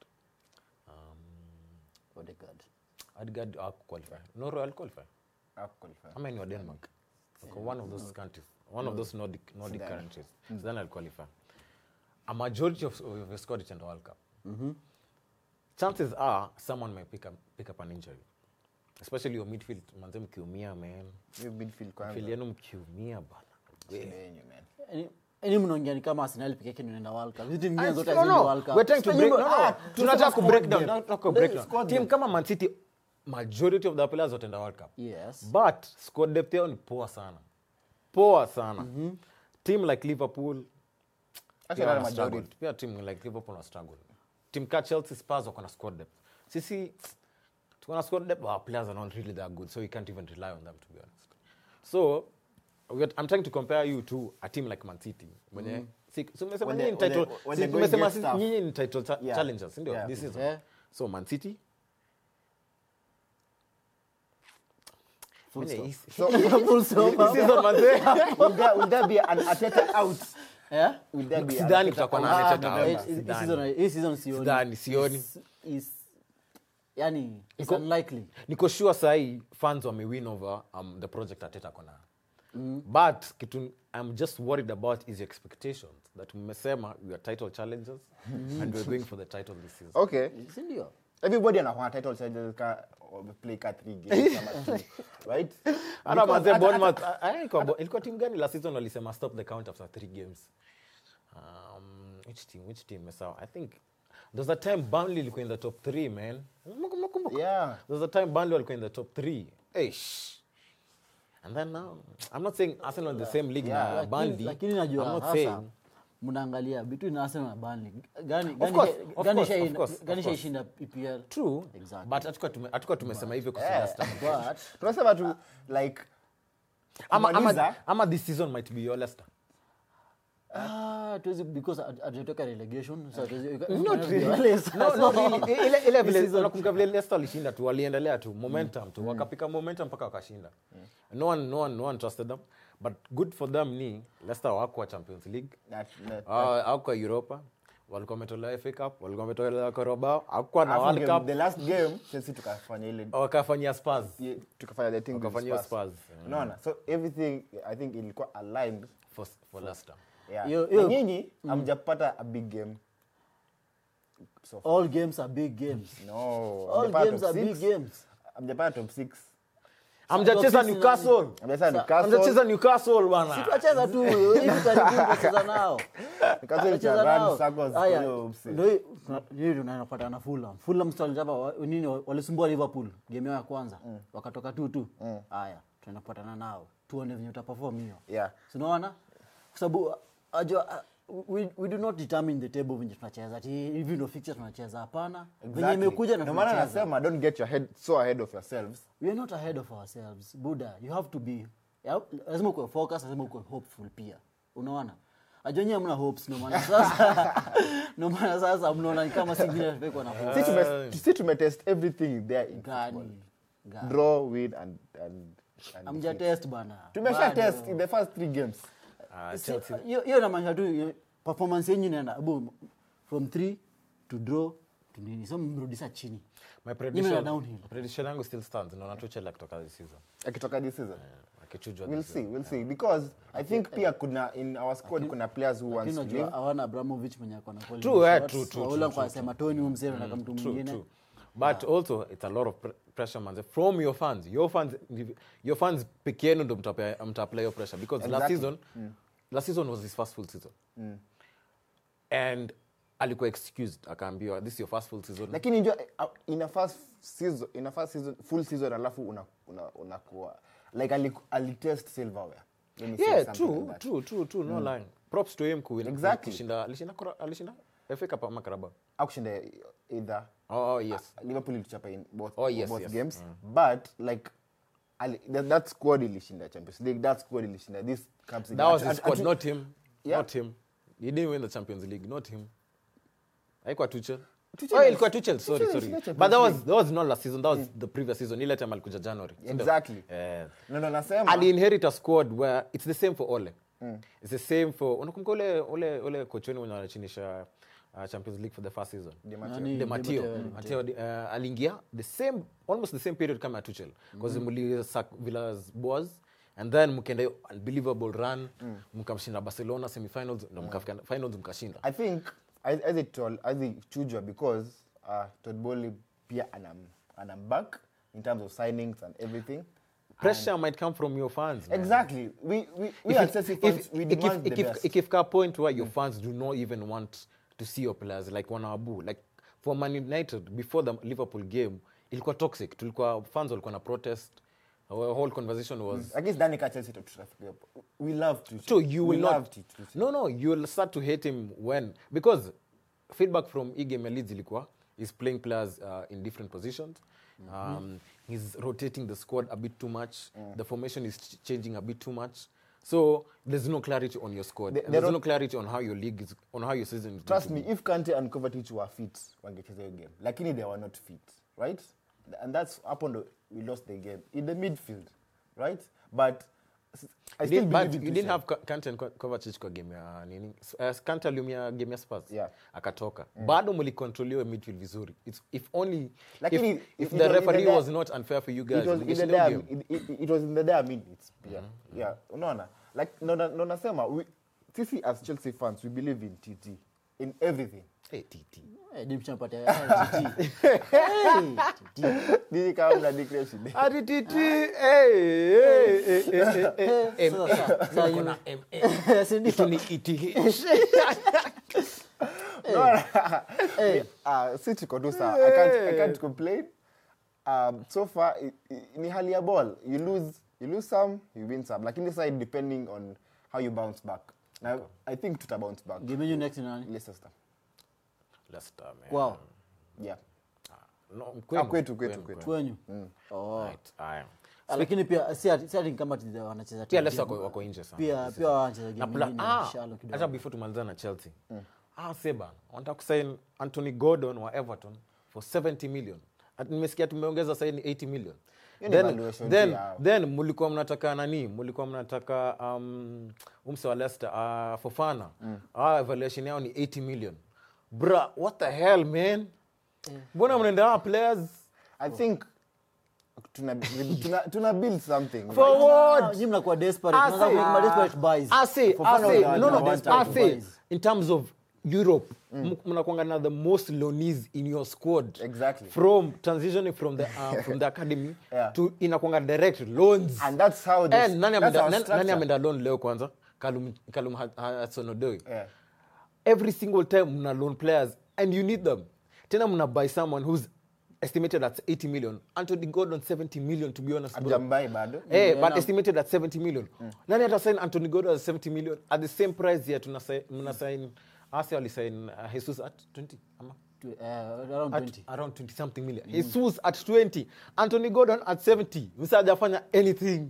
Speaker 1: um,
Speaker 2: Odegaard.
Speaker 1: Odegaard qualify Norway qualify
Speaker 3: Hakuqualify.
Speaker 1: ama ni wa denmark Wako one of those countries one of those nordic, nordic
Speaker 3: Sidhani.
Speaker 1: countries so then i'll qualify a majority of, of your squad itaenda world cup chances are someone may pick up, pick up an injury especially your midfield manze mkiumia man
Speaker 3: Hiyo midfield kwanza.
Speaker 1: midfield yenu mkiumia bana
Speaker 3: Shida yenyu, man.
Speaker 2: Yaani- yaani mnaongea ni kama Arsenal peke yake ndio inaenda World Cup. Hizi timu nyingine zote
Speaker 1: No,
Speaker 2: haziendi
Speaker 1: no.
Speaker 2: World Cup.
Speaker 1: We're trying to
Speaker 2: Sasa
Speaker 1: break-
Speaker 2: nyinyi-
Speaker 1: no, no.
Speaker 2: ah,
Speaker 1: tunataka
Speaker 2: tunasema
Speaker 1: ku break
Speaker 2: squad
Speaker 1: down,
Speaker 2: depth.
Speaker 1: tunataka ku
Speaker 2: Eh,
Speaker 1: break down.
Speaker 2: squad
Speaker 1: team
Speaker 2: depth.
Speaker 1: kama man city majority of the players wataenda world cup
Speaker 2: Yes.
Speaker 1: but squad depth yao ni poa sana poa sana team like liverpool
Speaker 3: Actually,
Speaker 1: pia
Speaker 3: not a
Speaker 1: wana struggle.
Speaker 3: majority.
Speaker 1: pia team like liverpool wana struggle team ka chelsea spurs wako na squad depth sisi tuko na squad depth our players are not really that good so we can't even rely on them to be honest so we are- i'm trying to compare you to a team like man city mwenye si- si umesema
Speaker 3: When
Speaker 1: nyinyi ni
Speaker 3: they- when
Speaker 1: title
Speaker 3: they- when
Speaker 1: si
Speaker 3: they go
Speaker 1: tumesema
Speaker 3: get
Speaker 1: si-
Speaker 3: stuff.
Speaker 1: nyinyi ni title cha-
Speaker 3: Yeah.
Speaker 1: challengers ndio
Speaker 3: Yeah.
Speaker 1: this season
Speaker 2: Yeah.
Speaker 1: so man city
Speaker 2: Full
Speaker 1: Mwenye
Speaker 2: stop.
Speaker 1: hii-
Speaker 3: So,
Speaker 2: Full stop.
Speaker 1: hii season manze
Speaker 3: will there, will there be an Ateta out?
Speaker 2: Eh?
Speaker 3: Will there be an
Speaker 1: Sidhani
Speaker 3: Arteta
Speaker 1: kutakuwa na
Speaker 3: out?
Speaker 2: Ah,
Speaker 1: Arteta
Speaker 2: no,
Speaker 1: out.
Speaker 2: hii- hii
Speaker 1: Sidhani.
Speaker 2: season- hii season sioni.
Speaker 1: Sidhani, sioni.
Speaker 2: Is- is- yani it's
Speaker 1: Iko-
Speaker 2: unlikely
Speaker 1: niko sure sahii fans wamewin over um, the project ateta kona mm. but kitu i'm just worried about is your expectations that mmesema we are title challengers and we're going for the title this season
Speaker 3: okay
Speaker 2: si ndio
Speaker 3: everybody anakuwa title challenges ka wameplay ka three games ama two right
Speaker 1: hata
Speaker 3: Because
Speaker 1: manze
Speaker 3: hata-
Speaker 1: Bournemouth, ah, ah, ilikuwa Bo- ilikuwa timu gani last season walisema stop the count after three games um, which team which team sawa i think there's a time Burnley ilikuwa in the top three man Mnakumbuka- mnakumbuka?
Speaker 3: yeah
Speaker 1: There's a time Burnley walikuwa in the top three. Eish. And then now, I'm not saying Arsenal in the same league
Speaker 3: Yeah.
Speaker 1: na
Speaker 2: Lakini-
Speaker 1: Burnley.
Speaker 2: lakini najua
Speaker 1: I'm not
Speaker 2: sasa
Speaker 1: saying.
Speaker 2: mnaangalia between Arsenal na Burnley gani
Speaker 1: Of course,
Speaker 2: gani
Speaker 1: of
Speaker 2: gani
Speaker 1: course,
Speaker 2: shai-
Speaker 1: of course, of
Speaker 2: gani
Speaker 1: course.
Speaker 2: shaishinda EPL
Speaker 1: True,
Speaker 2: Exactly.
Speaker 1: but hatukuwa tume- hatukuwa tumesema hivyo kwa
Speaker 3: Yeah.
Speaker 1: Leicester.
Speaker 2: but
Speaker 3: tunasema tu like
Speaker 1: Ama, ama,
Speaker 3: kumaliza-
Speaker 1: ama this season might be your Leicester.
Speaker 2: ah tuwezi because hat- hatujatoka relegation so hatuwezi-
Speaker 1: Not really.
Speaker 2: Wale
Speaker 1: No,
Speaker 2: sasa-
Speaker 1: no, really. Ile- ile vile-
Speaker 2: This season-
Speaker 1: unakumbuka vile Leicester walishinda tu waliendelea tu momentum tu wakapika momentum mpaka wakashinda no one, no one, no one trusted them but good for them ni Leicester hawakuwa champions league
Speaker 3: that, that,
Speaker 1: Ah, hawakuwa europa walikuwa wametolewa FA Cup walikuwa wametolewa Carabao hakukuwa na
Speaker 3: Alafu
Speaker 1: World
Speaker 3: game-
Speaker 1: Cup
Speaker 3: the last game Chelsea tukafanya ile
Speaker 1: wakafanyia Spurs
Speaker 3: ye- tukafanya the thing with
Speaker 1: wakafanyia
Speaker 3: Spurs.
Speaker 1: Spurs
Speaker 3: unaona so everything i think ilikuwa aligned
Speaker 1: for, for Leicester
Speaker 3: yeah.
Speaker 2: Yo-
Speaker 3: Na
Speaker 2: yo-
Speaker 3: nyinyi hamjapata a big game so far.
Speaker 2: all games are big games
Speaker 3: no
Speaker 2: all
Speaker 3: hamjapata
Speaker 2: games
Speaker 3: top
Speaker 2: are big
Speaker 3: six.
Speaker 2: games
Speaker 3: hamjapata top six
Speaker 1: hamjacheza
Speaker 2: Top six
Speaker 1: Newcastle
Speaker 3: hamjacheza Newcastle
Speaker 1: hamjacheza Newcastle bwana
Speaker 2: tuacheza tu hivi karibuni tutacheza nao
Speaker 3: Newcastle
Speaker 2: Tutacheza
Speaker 3: ita run
Speaker 2: nao.
Speaker 3: circles
Speaker 2: Haya,
Speaker 3: kwa hiyo mse.
Speaker 2: ndio hii- tuna- hii tunapata na Fulham Fulham sasa walijapa wa- nini walisumbua Liverpool game yao ya kwanza wakatoka tu tu haya tunaenda kupatana nao tuone venye utaperform hiyo
Speaker 3: yeah
Speaker 2: sinaona kwa sababu ajua uh, we, we do not determine the table venye tunacheza ati hivi ndio fixture tunacheza hapana venye
Speaker 3: Exactly.
Speaker 2: imekuja na
Speaker 3: Ndio maana
Speaker 2: tunacheza
Speaker 3: nasema don't get your head so ahead of yourselves
Speaker 2: we are not ahead of ourselves buda you have to be ya- lazima ukuwe focus lazima ukuwe hopeful pia unaona ajonye mna hopes ndio maana sasa ndio maana sasa mnaona ni kama singine tumekuwa na hopes
Speaker 3: si tume si tumetest everything there in football.
Speaker 2: gani gani
Speaker 3: draw win and and, and
Speaker 2: amja test bana
Speaker 3: tumesha
Speaker 2: Bado.
Speaker 3: test in the first three games
Speaker 1: Ah,
Speaker 2: Si-
Speaker 1: Chelsea
Speaker 2: hiyo hiyo inamaanisha tu eh, performance yenyu inaenda boom from 3 to draw to nini so mrudisha chini
Speaker 1: my
Speaker 2: Nyinyi
Speaker 1: prediction
Speaker 2: mna downhill.
Speaker 1: prediction yangu still stands naona Tuchel akitoka this season
Speaker 3: akitoka this season
Speaker 1: Eh, akichujwa
Speaker 3: we'll
Speaker 1: this season.
Speaker 3: see we'll see because i think pia kuna in our squad kuna players who
Speaker 2: lakini
Speaker 3: wants to
Speaker 2: unajua
Speaker 3: leave
Speaker 2: hawana abramovich mwenye ako na quality
Speaker 1: True, eh,
Speaker 2: shots.
Speaker 1: true, true,
Speaker 2: Waula
Speaker 1: true,
Speaker 2: kwa sema toni huyu mzee anataka mtu
Speaker 1: true,
Speaker 2: mwingine
Speaker 1: true. but also it's a lot of pre- pressure man from your fans your fans your fans peke yenu ndo mtapea- mtaapply your pressure because last
Speaker 3: Exactly.
Speaker 1: season last season was his first full season and alikuwa excused akaambiwa this is your first full season
Speaker 3: lakini njua in a first season in a first season full season alafu una una unakuwa like ali, alitest silverware Let me say
Speaker 1: yeah
Speaker 3: something
Speaker 1: true
Speaker 3: like that.
Speaker 1: true true true no lying props to him kuwin
Speaker 3: Exactly.
Speaker 1: kushinda alishinda kura- alishinda FA Cup ama Carabao
Speaker 3: akushinda either
Speaker 1: oh, oh yes
Speaker 3: liverpool ilichapa in both,
Speaker 1: Oh, yes,
Speaker 3: both
Speaker 1: yes.
Speaker 3: games but like ali, that, that squad ilishinda champions league that squad ilishinda this comes in
Speaker 1: that was
Speaker 3: Atu-
Speaker 1: his
Speaker 3: atu-
Speaker 1: squad
Speaker 3: atu-
Speaker 1: not him
Speaker 3: Yeah.
Speaker 1: not him he didn't win the champions league not him haikuwa tuchel
Speaker 3: Tuchel
Speaker 1: oh,
Speaker 3: is-
Speaker 1: ilikuwa tuchel sorry
Speaker 3: Tuchel
Speaker 1: sorry
Speaker 3: ilishinda
Speaker 1: but that was
Speaker 3: Champions
Speaker 1: that was not last season that was the previous season ile time alikuja january si ndio?
Speaker 3: Exactly.
Speaker 1: eh
Speaker 3: no no nasema
Speaker 1: aliinherit a squad where it's the same for ole it's the same for unakumbuka ule ule ule kochoni mwenye anachinisha uh, champions league for the first season
Speaker 3: Di Matteo.
Speaker 2: Nani?
Speaker 1: de Matteo,
Speaker 2: Di
Speaker 1: Matteo uh, aliingia the same almost the same period kama ya Tuchel because mlisack Villas Boas and then mkaenda hiyo unbelievable run mkamshinda Barcelona semifinals ndo mkafika finals mkashinda
Speaker 3: I think as as it told as it chujwa because uh, Todd Bowley pia anam anam back in terms of signings and everything.
Speaker 1: pressure might come from your fans man.
Speaker 3: Exactly. We we we
Speaker 1: If
Speaker 3: are
Speaker 1: it-
Speaker 3: Chelsea
Speaker 1: if-
Speaker 3: fans. we
Speaker 1: if-
Speaker 3: demand
Speaker 1: if-
Speaker 3: the
Speaker 1: if-
Speaker 3: best.
Speaker 1: ikifika a point where your fans do not even want to see your players like wanawabu like for man united before the liverpool game ilikuwa toxic tulikuwa fans walikuwa na protest our whole conversation was
Speaker 3: I guess Danica Chelsea to traffic up. We love to.
Speaker 1: So you will
Speaker 3: we
Speaker 1: not.
Speaker 3: Loved it.
Speaker 1: No, no, you'll start to hate him when because feedback from Igame Leeds ilikuwa is playing players uh, in different positions. Um, he's rotating the squad a bit too much. The formation is ch- changing a bit too much. So there's no clarity on your squad.
Speaker 3: The-
Speaker 1: and
Speaker 3: the
Speaker 1: there's
Speaker 3: ro-
Speaker 1: no clarity on how your league is, on how your season is.
Speaker 3: Trust
Speaker 1: going
Speaker 3: me,
Speaker 1: to
Speaker 3: if Kante and Kovacic were fit, wangecheza hiyo game. Lakini they were not fit, right? And that's happened. We lost the game in the midfield, right? But I
Speaker 1: You
Speaker 3: still
Speaker 1: didn't,
Speaker 3: believe
Speaker 1: but
Speaker 3: in
Speaker 1: you didn't
Speaker 3: Tuchel.
Speaker 1: have Ka- Kante and Ko- Kovacic kwa game ya nini uh, Kante aliumia game ya Spurs
Speaker 3: Yeah.
Speaker 1: akatoka bado mlicontroliwa midfield vizuri It's, if only
Speaker 3: Lakini
Speaker 1: if,
Speaker 3: it-
Speaker 1: if
Speaker 3: it
Speaker 1: the
Speaker 3: was in
Speaker 1: referee
Speaker 3: the-
Speaker 1: was not unfair for you guys
Speaker 3: it was in the
Speaker 1: mngeshinda hiyo
Speaker 3: dire,
Speaker 1: game.
Speaker 3: it, it, it was in the dire minutes pia yeah unaona like no na- no nasema we- sisi as chelsea fans we believe in tt in everything
Speaker 1: Hey, TT.
Speaker 2: Eh, Deep champatia, eh, GT. Eh, GT.
Speaker 3: nini kama mna declare shida
Speaker 1: Ati TT, hey, hey, hey, hey, hey, hey,
Speaker 2: Sasa, sasa, sasa
Speaker 1: Niko
Speaker 2: you-
Speaker 1: na MA.
Speaker 2: Si ndio?
Speaker 1: Kitu ni ETH.
Speaker 2: Eh,
Speaker 3: uh, si tuko tu sawa I can't, I can't complain um, so far i, i, ni hali ya ball you lose you lose some you win some lakini sasa depending on how you bounce back na i think tuta bounce back
Speaker 2: game yenu next ni nani
Speaker 3: Leicester
Speaker 1: Leicester, man.
Speaker 2: kwao
Speaker 3: yeah
Speaker 1: No,
Speaker 3: Ah,
Speaker 1: kwenu,
Speaker 3: kwetu kwetu
Speaker 1: kwenu,
Speaker 3: kwetu
Speaker 2: kwenyu Oh.
Speaker 1: Right, aya.
Speaker 2: Ah, lakini pia si ati si ati kama ati wanacheza
Speaker 1: pia
Speaker 2: timu
Speaker 1: Leicester
Speaker 2: game.
Speaker 1: wako- wako nje sana
Speaker 2: pia pia wanacheza
Speaker 1: Na
Speaker 2: game
Speaker 1: pla-
Speaker 2: nyingine
Speaker 1: ah,
Speaker 2: shallow kidogo.
Speaker 1: hata before tumaliza na chelsea ah, seba wanataka kusain anthony gordon wa everton for 70 million At- nimesikia tumeongeza saini 80 million
Speaker 3: Hiyo ni
Speaker 1: then,
Speaker 3: valuation
Speaker 1: then,
Speaker 3: tu yao.
Speaker 1: then mulikuwa mnataka nani mulikuwa mnataka um, umse wa leicester uh, fofana mm. ah, evaluation yao ni 80 million bra what the hell man mbona mnaenda hawa players
Speaker 3: i think tuna, tuna, tuna build something
Speaker 1: for
Speaker 2: Ah,
Speaker 1: what
Speaker 2: nyinyi mnakuwa desperate
Speaker 1: I
Speaker 2: mnaanza
Speaker 1: say-
Speaker 2: kuwa desperate buys
Speaker 1: I say,
Speaker 2: Fofana
Speaker 1: I say,
Speaker 2: was
Speaker 1: no,
Speaker 2: one
Speaker 1: no,
Speaker 2: of
Speaker 1: I
Speaker 2: those
Speaker 1: say,
Speaker 2: buys.
Speaker 1: in terms of Europe, mm. mnakwanga na the most loanees in your squad.
Speaker 3: Exactly.
Speaker 1: From transitioning from the uh, from the academy
Speaker 3: Yeah.
Speaker 1: to inakwanga direct loans.
Speaker 3: and that's how this,
Speaker 1: And nani
Speaker 3: that's
Speaker 1: ameenda
Speaker 3: our
Speaker 1: nani- nani
Speaker 3: structure.
Speaker 1: ameenda loan leo kwanza? Kalum Kalum Hudson-Odoi.
Speaker 3: yeah.
Speaker 1: Every single time mna loan players and you need them. Tena mna buy someone who's estimated at 80 million. Anthony Gordon 70 million to be honest. bro.
Speaker 3: Hajambai bado
Speaker 1: Eh,
Speaker 2: Yeah,
Speaker 1: but
Speaker 2: no.
Speaker 1: estimated at 70 million. Nani ata sign Anthony Gordon at 70 million at the same price here tuna sign mna sign Arsenal sign uh, Jesus at 20 ama
Speaker 2: To- eh, around
Speaker 1: at
Speaker 2: 20
Speaker 1: around 20 something million. Jesus at 20, Anthony Gordon at 70. Msa hajafanya anything.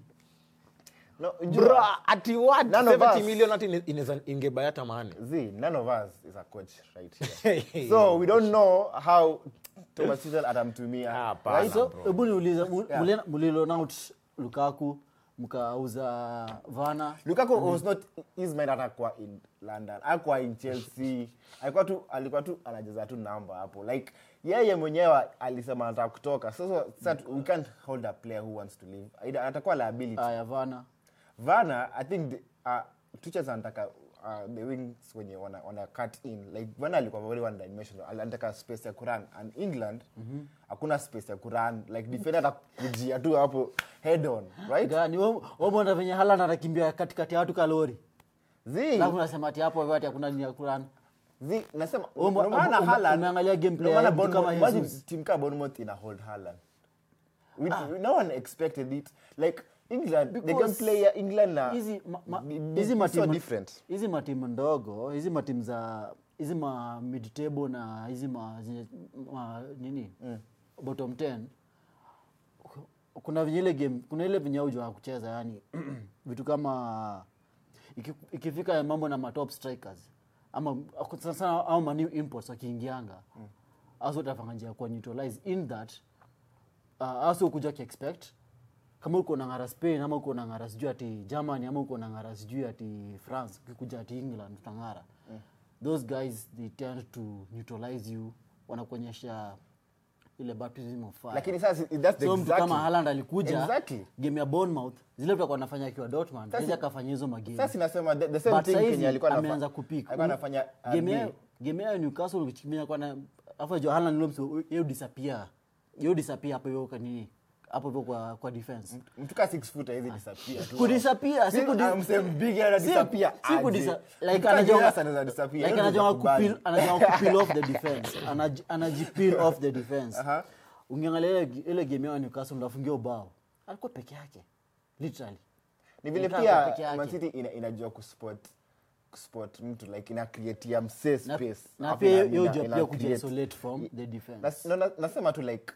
Speaker 3: no, unajua,
Speaker 1: Bra, ati what?
Speaker 3: None of
Speaker 1: 70
Speaker 3: us.
Speaker 1: million ati ine- inaweza ingebaya hata maana.
Speaker 3: Z, none of us is a coach right here. so we don't know how Thomas Tuchel atamtumia.
Speaker 1: Ah,
Speaker 3: right?
Speaker 1: pana.
Speaker 2: so
Speaker 1: bro.
Speaker 2: hebu niulize mu-
Speaker 3: Yeah.
Speaker 2: mulina- mulilon out lukaku mkauza vana
Speaker 3: Lukaku was not his mind atakuwa in London. Hakuwa in Chelsea. Alikuwa tu alikuwa tu anacheza tu namba hapo. Like yeye mwenyewe alisema anataka kutoka. Sasa sasa we can't hold a player who wants to leave. Aida- Atakuwa liability.
Speaker 2: aya vana
Speaker 3: Vana, I think the, uh, Tuchel anataka uh, the wings wenye wana, wana cut in like Vana alikuwa very one dimensional anataka space ya kuran and England hakuna space ya kuran like defender atakujia tu hapo head on right
Speaker 2: gani wamona venye haland anakimbia katikati ya watu kalori
Speaker 3: zi
Speaker 2: alafu nasema ati hapo hivyo ati hakuna nini ya kulana
Speaker 3: zi nasema
Speaker 2: Ume-
Speaker 3: ndio maana
Speaker 2: ume-
Speaker 3: Haaland-
Speaker 2: umeangalia gameplay
Speaker 3: ndio maana
Speaker 2: ya mtu
Speaker 3: Bournemouth-
Speaker 2: kama
Speaker 3: imagine
Speaker 2: Jesus.
Speaker 3: team kama Bournemouth ina hold Haaland we, no one expected it like England the
Speaker 2: Because
Speaker 3: gameplay ya England na
Speaker 2: hizi ma- ma-
Speaker 3: ni- ni-
Speaker 2: hizi
Speaker 3: ni so
Speaker 2: matimu
Speaker 3: different
Speaker 2: hizi matimu ndogo hizi matimu za hizi ma mid table na hizi ma, zenye- ma nini bottom 10 kuna venye ile game kuna ile venye ujua kucheza yani vitu kama iki- ikifika mambo na matop strikers ama sana sana au mani imports wakiingianga mm. aso utafanga njia ya kuwa neutralize in that uh, aso kuja kiexpect kama uko na ngara spain ama uko na ngara sijui ati germany ama uko na ngara sijui ati france ukikuja ati england utangara mm. those guys they tend to neutralize you wanakuonyesha ile baptism of fire
Speaker 3: lakini sasa that's the
Speaker 2: so mtu
Speaker 3: exactly-
Speaker 2: kama Haaland alikuja
Speaker 3: Exactly.
Speaker 2: game ya Bournemouth zile tutakuwa anafanya akiwa Dortmund
Speaker 3: Sasa-
Speaker 2: sasa akafanya hizo magame
Speaker 3: sasa sinasema the, the same
Speaker 2: but
Speaker 3: thing
Speaker 2: saizi
Speaker 3: Kenya alikuwa anafa-
Speaker 2: ameanza kupik
Speaker 3: alikuwa anafanya uh,
Speaker 2: game
Speaker 3: ni-
Speaker 2: yao game yao Newcastle ukichimia kwa na afa jo Haaland leo mso yeye disappear yeye disappear hapo hiyo kwa nini hapo hivyo kwa kwa defense
Speaker 3: mtu ka 6 foot hizi disappear tu
Speaker 2: kudisappear si
Speaker 3: Si-
Speaker 2: kudi
Speaker 3: ah, msee big ana
Speaker 2: si-
Speaker 3: disappear
Speaker 2: si
Speaker 3: aje.
Speaker 2: kudisa-
Speaker 3: Mtu
Speaker 2: like
Speaker 3: ka
Speaker 2: anajua
Speaker 3: Jonas anaweza disappear,
Speaker 2: like
Speaker 3: hiyo
Speaker 2: anajua
Speaker 3: tunakubali.
Speaker 2: kupil anajua kupil off the defense Anaji- anajipil off the defense
Speaker 3: Aha.
Speaker 2: ungeangalia ile- ile game yao Newcastle ndafungia ubao alikuwa peke yake literally
Speaker 3: ni vile
Speaker 2: Ilikaa peke
Speaker 3: pia
Speaker 2: yake.
Speaker 3: Man City ina, inajua kuspot kuspot mtu like ina create msee
Speaker 2: na,
Speaker 3: space
Speaker 2: na
Speaker 3: Alafu
Speaker 2: pia
Speaker 3: ina-
Speaker 2: hiyo
Speaker 3: ina-
Speaker 2: jua
Speaker 3: ina
Speaker 2: pia
Speaker 3: create.
Speaker 2: kujiisolate from the defense
Speaker 3: Nas- no, na- nasema tu like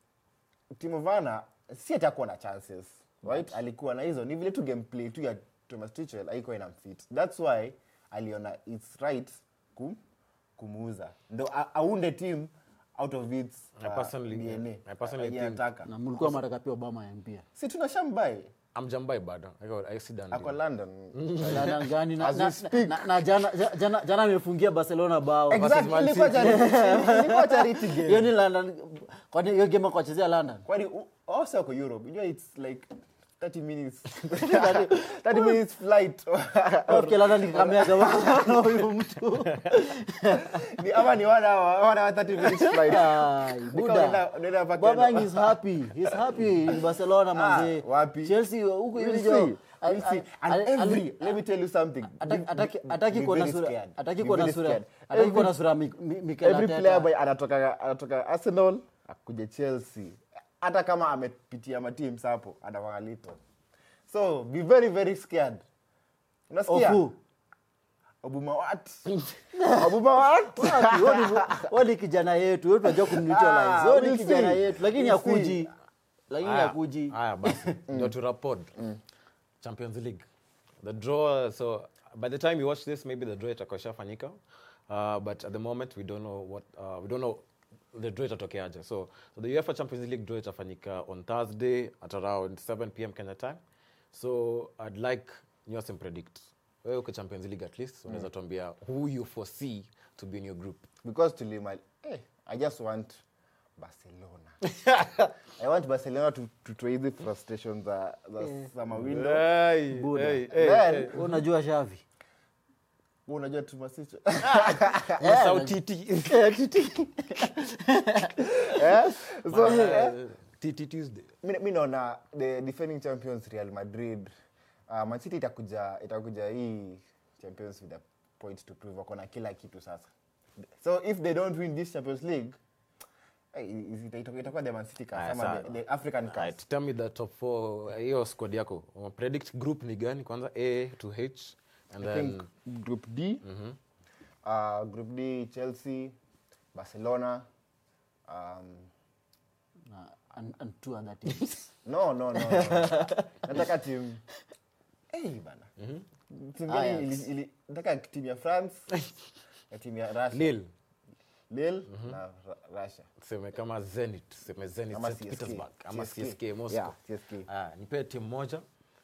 Speaker 3: Timo Werner si atakuwa na chances right alikuwa na hizo ni vile tu gameplay tu ya Thomas Tuchel haikuwa ina fit that's why aliona it's right kum, kumuuza ndo a- aunde team out of its
Speaker 1: I personally-
Speaker 3: DNA
Speaker 1: I personally
Speaker 3: yenye
Speaker 1: think-
Speaker 3: anataka.
Speaker 2: na mlikuwa mataka pia Obama ya mpia
Speaker 3: si tunashambai
Speaker 1: amjambai bado I got- I see done
Speaker 3: ako
Speaker 1: deal.
Speaker 3: london
Speaker 2: London gani na,
Speaker 3: As we
Speaker 2: na,
Speaker 3: speak.
Speaker 2: na, na jana ja- jana jana amefungia barcelona bao
Speaker 3: Exactly,
Speaker 1: Man
Speaker 3: ilikuwa
Speaker 1: City.
Speaker 3: charity- ilikuwa charity game.
Speaker 2: hiyo ni london kwani hiyo game akuachezea london
Speaker 3: kwani u- also ako europe you know it's like 30 minutes 30 minutes flight
Speaker 2: okay london nikamea kama huyu mtu
Speaker 3: Ni- ama ni one hour one hour 30 minutes flight
Speaker 2: Ai,
Speaker 3: Ni kama
Speaker 2: buda
Speaker 3: unaenda- unaenda mpaka
Speaker 2: Babang
Speaker 3: endo.
Speaker 2: is happy. He's happy in Barcelona manze.
Speaker 3: wapi?
Speaker 2: Chelsea huko
Speaker 3: We'll
Speaker 2: hivi
Speaker 3: see.
Speaker 2: jo.
Speaker 3: We'll see. And every let me tell you something
Speaker 2: Ataki-
Speaker 3: Be-
Speaker 2: ataki-
Speaker 3: be-
Speaker 2: ataki
Speaker 3: be
Speaker 2: kuona
Speaker 3: very
Speaker 2: sura
Speaker 3: scared.
Speaker 2: ataki
Speaker 3: Be
Speaker 2: kuona
Speaker 3: very
Speaker 2: sura
Speaker 3: scared.
Speaker 2: ataki
Speaker 3: Every-
Speaker 2: kuona sura Mi- Mi- Mikel
Speaker 3: every
Speaker 2: Arteta.
Speaker 3: player boy anatoka anatoka arsenal akuja chelsea hata kama amepitia mateams hapo anawangalito so be very very scared unasikia
Speaker 2: Of who?
Speaker 3: obumawat obumawat
Speaker 2: Wapi? Wewe ni- wewe ni kijana yetu wewe tunajua kumneutralize
Speaker 3: Ah,
Speaker 2: wewe ni
Speaker 3: we'll
Speaker 2: kijana
Speaker 3: see.
Speaker 2: yetu lakini
Speaker 3: We'll
Speaker 2: hakuji lakini
Speaker 1: Haya,
Speaker 2: hakuji
Speaker 1: haya basi ndio to report champions league the draw so by the time you watch this maybe the draw itakuwa ishafanyika uh, but at the moment we don't know what uh, we don't know the draw itatokeaje so, so the uefa champions league draw itafanyika on thursday at around 7 pm kenya time so i'd like nyose predict wewe uko champions league at least unaweza tuambia who you foresee to be in your group
Speaker 3: because tulima hey, i just want barcelona i want barcelona to to to ease the frustration za za summer window
Speaker 1: Hey,
Speaker 2: Buda.
Speaker 1: hey, hey,
Speaker 3: Then-
Speaker 1: hey.
Speaker 2: Wewe unajua Xavi
Speaker 3: Wewe unajua tumasicho
Speaker 1: Sauti T.
Speaker 3: eh so eh,
Speaker 1: Uh, TT Tuesday.
Speaker 3: mi mi naona the defending champions real madrid uh, man city itakuja itakuja hii champions with a point to prove wako na kila kitu sasa so if they don't win this champions league eh, is- ita- ita- itakuwa the man city cast
Speaker 1: Aya,
Speaker 3: ama
Speaker 1: sawa.
Speaker 3: the, the african cast
Speaker 1: Right, tell me the top four hiyo squad yako Uma predict group ni gani kwanza a to h and
Speaker 3: i
Speaker 1: then
Speaker 3: think group d uh, group d chelsea barcelona um,
Speaker 2: na and, and two other teams
Speaker 3: no no no, no. nataka tim hey, bana Timu gani
Speaker 2: Ajax.
Speaker 3: ili- ili- nataka timu ya france na timu ya russia
Speaker 1: lil
Speaker 3: lille na Ru- russia
Speaker 1: seme kama zenit seme zenit
Speaker 3: Ama
Speaker 1: St.
Speaker 3: CSK.
Speaker 1: petersburg ama
Speaker 3: CSK.
Speaker 1: csk moscow
Speaker 3: Yeah, CSK.
Speaker 1: Ah, nipe timu moja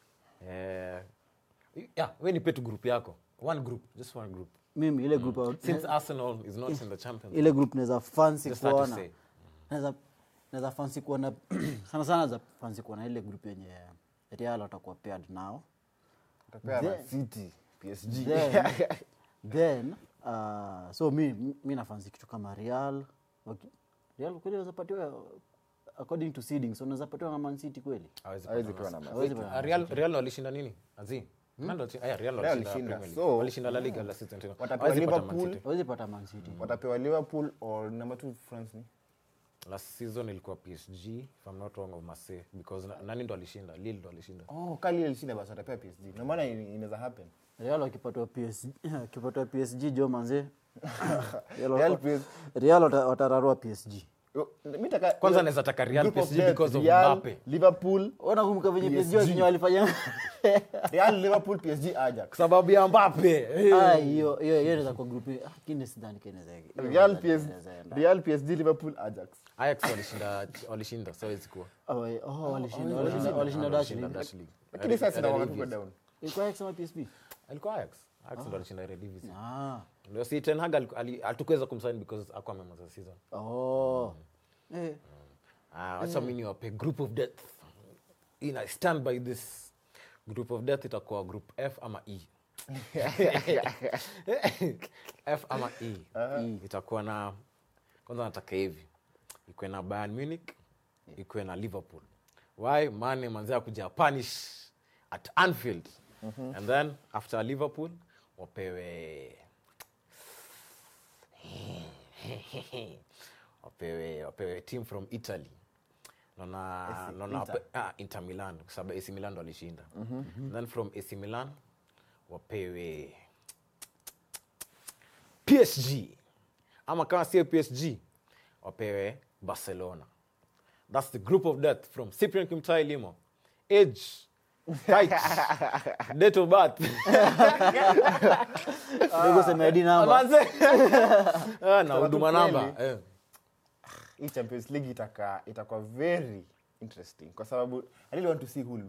Speaker 1: eh, yeah, we nipe tu group yako one group just one group
Speaker 2: mimi ile group out-
Speaker 1: since arsenal is not in the champions
Speaker 2: ile group naweza fancy
Speaker 1: Just start to
Speaker 2: kuona
Speaker 1: say.
Speaker 2: naweza naweza fancy kuona sana sana za fancy kuona ile group yenye Real watakuwa paired nao
Speaker 3: Utapea Man
Speaker 2: Then-
Speaker 3: city psg
Speaker 2: then, then uh, so mi, mi nafansi kitu kama real okay. real kweli unaweza patiwa according to seeding so unaweza patiwa na man city kweli
Speaker 1: Hawezi
Speaker 3: hawezi
Speaker 1: pata
Speaker 3: kuwa na
Speaker 1: nafasi.
Speaker 3: Man
Speaker 2: Hawezi
Speaker 3: City.
Speaker 2: pata
Speaker 1: Ah, Real Real walishinda nini? Azi. Nani walishinda? Aya, Real walishinda
Speaker 3: walishinda.
Speaker 1: Premier League.
Speaker 3: So-
Speaker 1: Walishinda La Liga la season tena.
Speaker 3: Watapewa
Speaker 1: Hawezi pata Man
Speaker 3: Liverpool.
Speaker 1: City.
Speaker 2: hawezi pata man city
Speaker 3: watapewa liverpool or number two france ni
Speaker 1: Last season ilikuwa PSG if I'm not wrong of Marseille because na- nani ndo alishinda? Lille ndo alishinda.
Speaker 3: oh kali ilishinda basi watapewa psg na maana in- inaweza happen
Speaker 2: real wakipatiwa PSG wakipatiwa PSG jo manze Real
Speaker 3: Real
Speaker 2: wata-
Speaker 3: PSG.
Speaker 2: real wata- watararua PSG
Speaker 3: Yo, mi taka-
Speaker 1: Kwanza
Speaker 3: yo,
Speaker 1: naweza taka Real
Speaker 3: group of
Speaker 1: PSG
Speaker 3: death,
Speaker 1: because of
Speaker 3: Real,
Speaker 1: Mbappe.
Speaker 3: liverpool
Speaker 2: unakumbuka venye PSG
Speaker 3: PSG.
Speaker 2: wakinya walifanya
Speaker 3: real liverpool psg ajax
Speaker 1: Kwa sababu ya Mbappe.
Speaker 2: Ah, hiyo hiyo hiyo inaweza kwa group ah, lakini sidhani kama inaweza hiyo
Speaker 3: real
Speaker 2: sidhani
Speaker 3: PSG,
Speaker 2: inaweza enda.
Speaker 3: real psg liverpool ajax
Speaker 1: Ajax walishinda walishinda so hawezi kuwa.
Speaker 2: Oh, wait, oh, walishinda walishinda walishinda Dutch
Speaker 1: Walishinda
Speaker 2: League.
Speaker 1: Dutch League.
Speaker 3: lakini sasa
Speaker 1: Eredivisie.
Speaker 3: inawaga tuko down
Speaker 2: ilikuwa Ajax ama PSV
Speaker 1: Alikuwa Ajax. Ajax ndo alishinda Eredivisie.
Speaker 2: ah
Speaker 1: Ndio si Ten Hag aliku- ali- hatukuweza kumsign because hakuwa amemaliza season.
Speaker 2: oh eh
Speaker 1: Ah, wacha mimi niwape group of death. Ina stand by this. Group of death itakuwa group F ama E. F ama E. Itakuwa na kwanza nataka hivi. Ikuwe na Bayern Munich, ikuwe na Liverpool. Why? Mane manzia kuja punish at Anfield. And then after Liverpool wapewe wapewe wapewe team from italy naona naona wape- ah, inter milan kwa sababu ac milan ndo walishinda then from ac milan wapewe psg ama kama sio psg wapewe barcelona thats the group of death from cyprian kimtai limo age height date of birth
Speaker 2: kidogo sema ID namba
Speaker 1: Manze. Ah, na
Speaker 3: tu
Speaker 1: huduma
Speaker 3: kweli.
Speaker 1: namba eh.
Speaker 3: hii champions league itaka itakuwa very interesting kwa sababu i really want to see who will win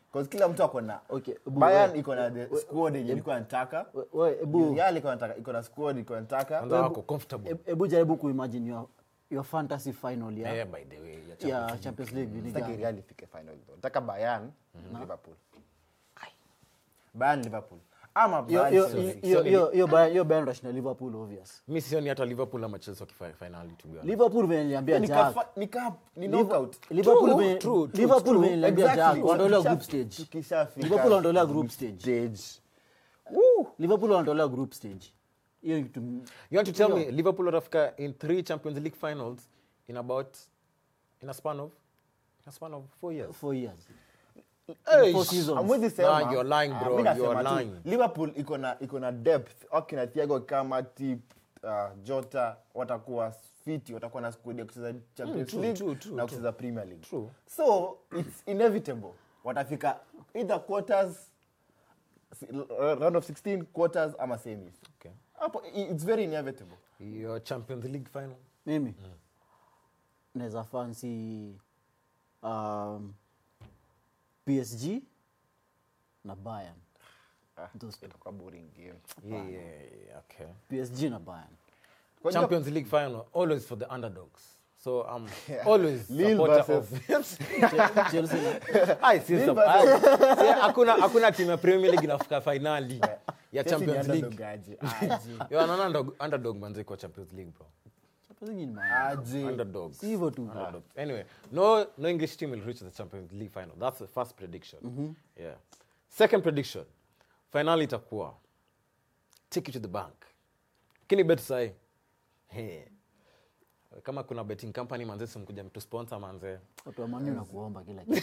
Speaker 3: 'Cause kila mtu ako na
Speaker 2: Okay, ebu
Speaker 3: Bayern
Speaker 2: we-
Speaker 3: iko na the squad yenye ilikuwa nataka
Speaker 2: We- we, ebu
Speaker 3: Real iko nataka iko na squad iko nataka
Speaker 1: kwanza wako comfortable
Speaker 2: e- ebu jaribu kuimagine your, your fantasy final ya,
Speaker 1: Eh, by the way ya
Speaker 2: ya champions league ni
Speaker 3: Sitaki
Speaker 2: gani?
Speaker 3: Real ifike final though. Nataka Bayern Liverpool Bayern Liverpool ama
Speaker 2: Hiyo-
Speaker 3: Bayern
Speaker 2: hiyo-
Speaker 3: Chelsea.
Speaker 2: hiyo- hiyo- hiyo Bayern- hiyo Bayern rush na liverpool obvious
Speaker 1: mi sioni hata liverpool ama chelsea wakifanya finali to be honest.
Speaker 2: liverpool venye niliambia
Speaker 3: Ni
Speaker 2: jack
Speaker 3: kafa- ni ka- ni
Speaker 2: Liver-
Speaker 3: knockout.
Speaker 2: liverpool
Speaker 1: True,
Speaker 2: venye-
Speaker 1: true, true,
Speaker 2: liverpool
Speaker 1: true.
Speaker 2: venye niliambia
Speaker 3: Exactly.
Speaker 2: jack wanaondolewa
Speaker 3: Tukisha-
Speaker 2: group stage
Speaker 3: tukishafika
Speaker 2: liverpool wanaondolewa group stage
Speaker 3: stage.
Speaker 2: liverpool wanaondolewa group stage hiyo ni kitu
Speaker 1: you want to tell me liverpool watafika in three champions league finals in about in a span of in a span of four years
Speaker 2: four years
Speaker 1: Hey,
Speaker 2: four seasons.
Speaker 3: Hamwezi sema-
Speaker 1: Nah, you're lying,
Speaker 3: Ah,
Speaker 1: bro.
Speaker 3: mi nasema
Speaker 1: You're
Speaker 3: tu,
Speaker 1: lying.
Speaker 3: liverpool iko na iko na depth wakina thiago kama tip uh, jota watakuwa fiti watakuwa na squad ya kucheza champions
Speaker 1: true,
Speaker 3: league
Speaker 1: true, true,
Speaker 3: na kucheza premier league
Speaker 1: True.
Speaker 3: so it's inevitable watafika either quarters si- round of 16 quarters ama semis
Speaker 1: Okay.
Speaker 3: hapo i- it's very inevitable
Speaker 1: your champions league final
Speaker 2: mimi naweza fancy um, psg na bayern Those two.
Speaker 3: itakuwa boring game
Speaker 1: yeah, yeah, yeah, okay
Speaker 2: psg na bayern
Speaker 3: Kwa
Speaker 1: champions league final always for the underdogs so i'm always
Speaker 3: Lille
Speaker 1: supporter of
Speaker 2: Che- chelsea na
Speaker 1: Ai, si sup- ai, si, hakuna hakuna timu ya premier league inafika finali ya
Speaker 3: Chelsea ni
Speaker 1: champions league
Speaker 3: underdog aje, aje,
Speaker 1: Yo, anaona underdog, underdog manze kwa champions league bro
Speaker 2: Champions League ni maana.
Speaker 3: aje.
Speaker 1: underdogs
Speaker 2: Si hivyo tu
Speaker 1: underdogs anyway no no english team will reach the champions league final that's the first prediction yeah second prediction finali itakuwa take it to the bank kini bet sahi Hey. kama kuna betting company manze simkuja mtu sponsor manze
Speaker 2: watu wa mani na kuomba kila kitu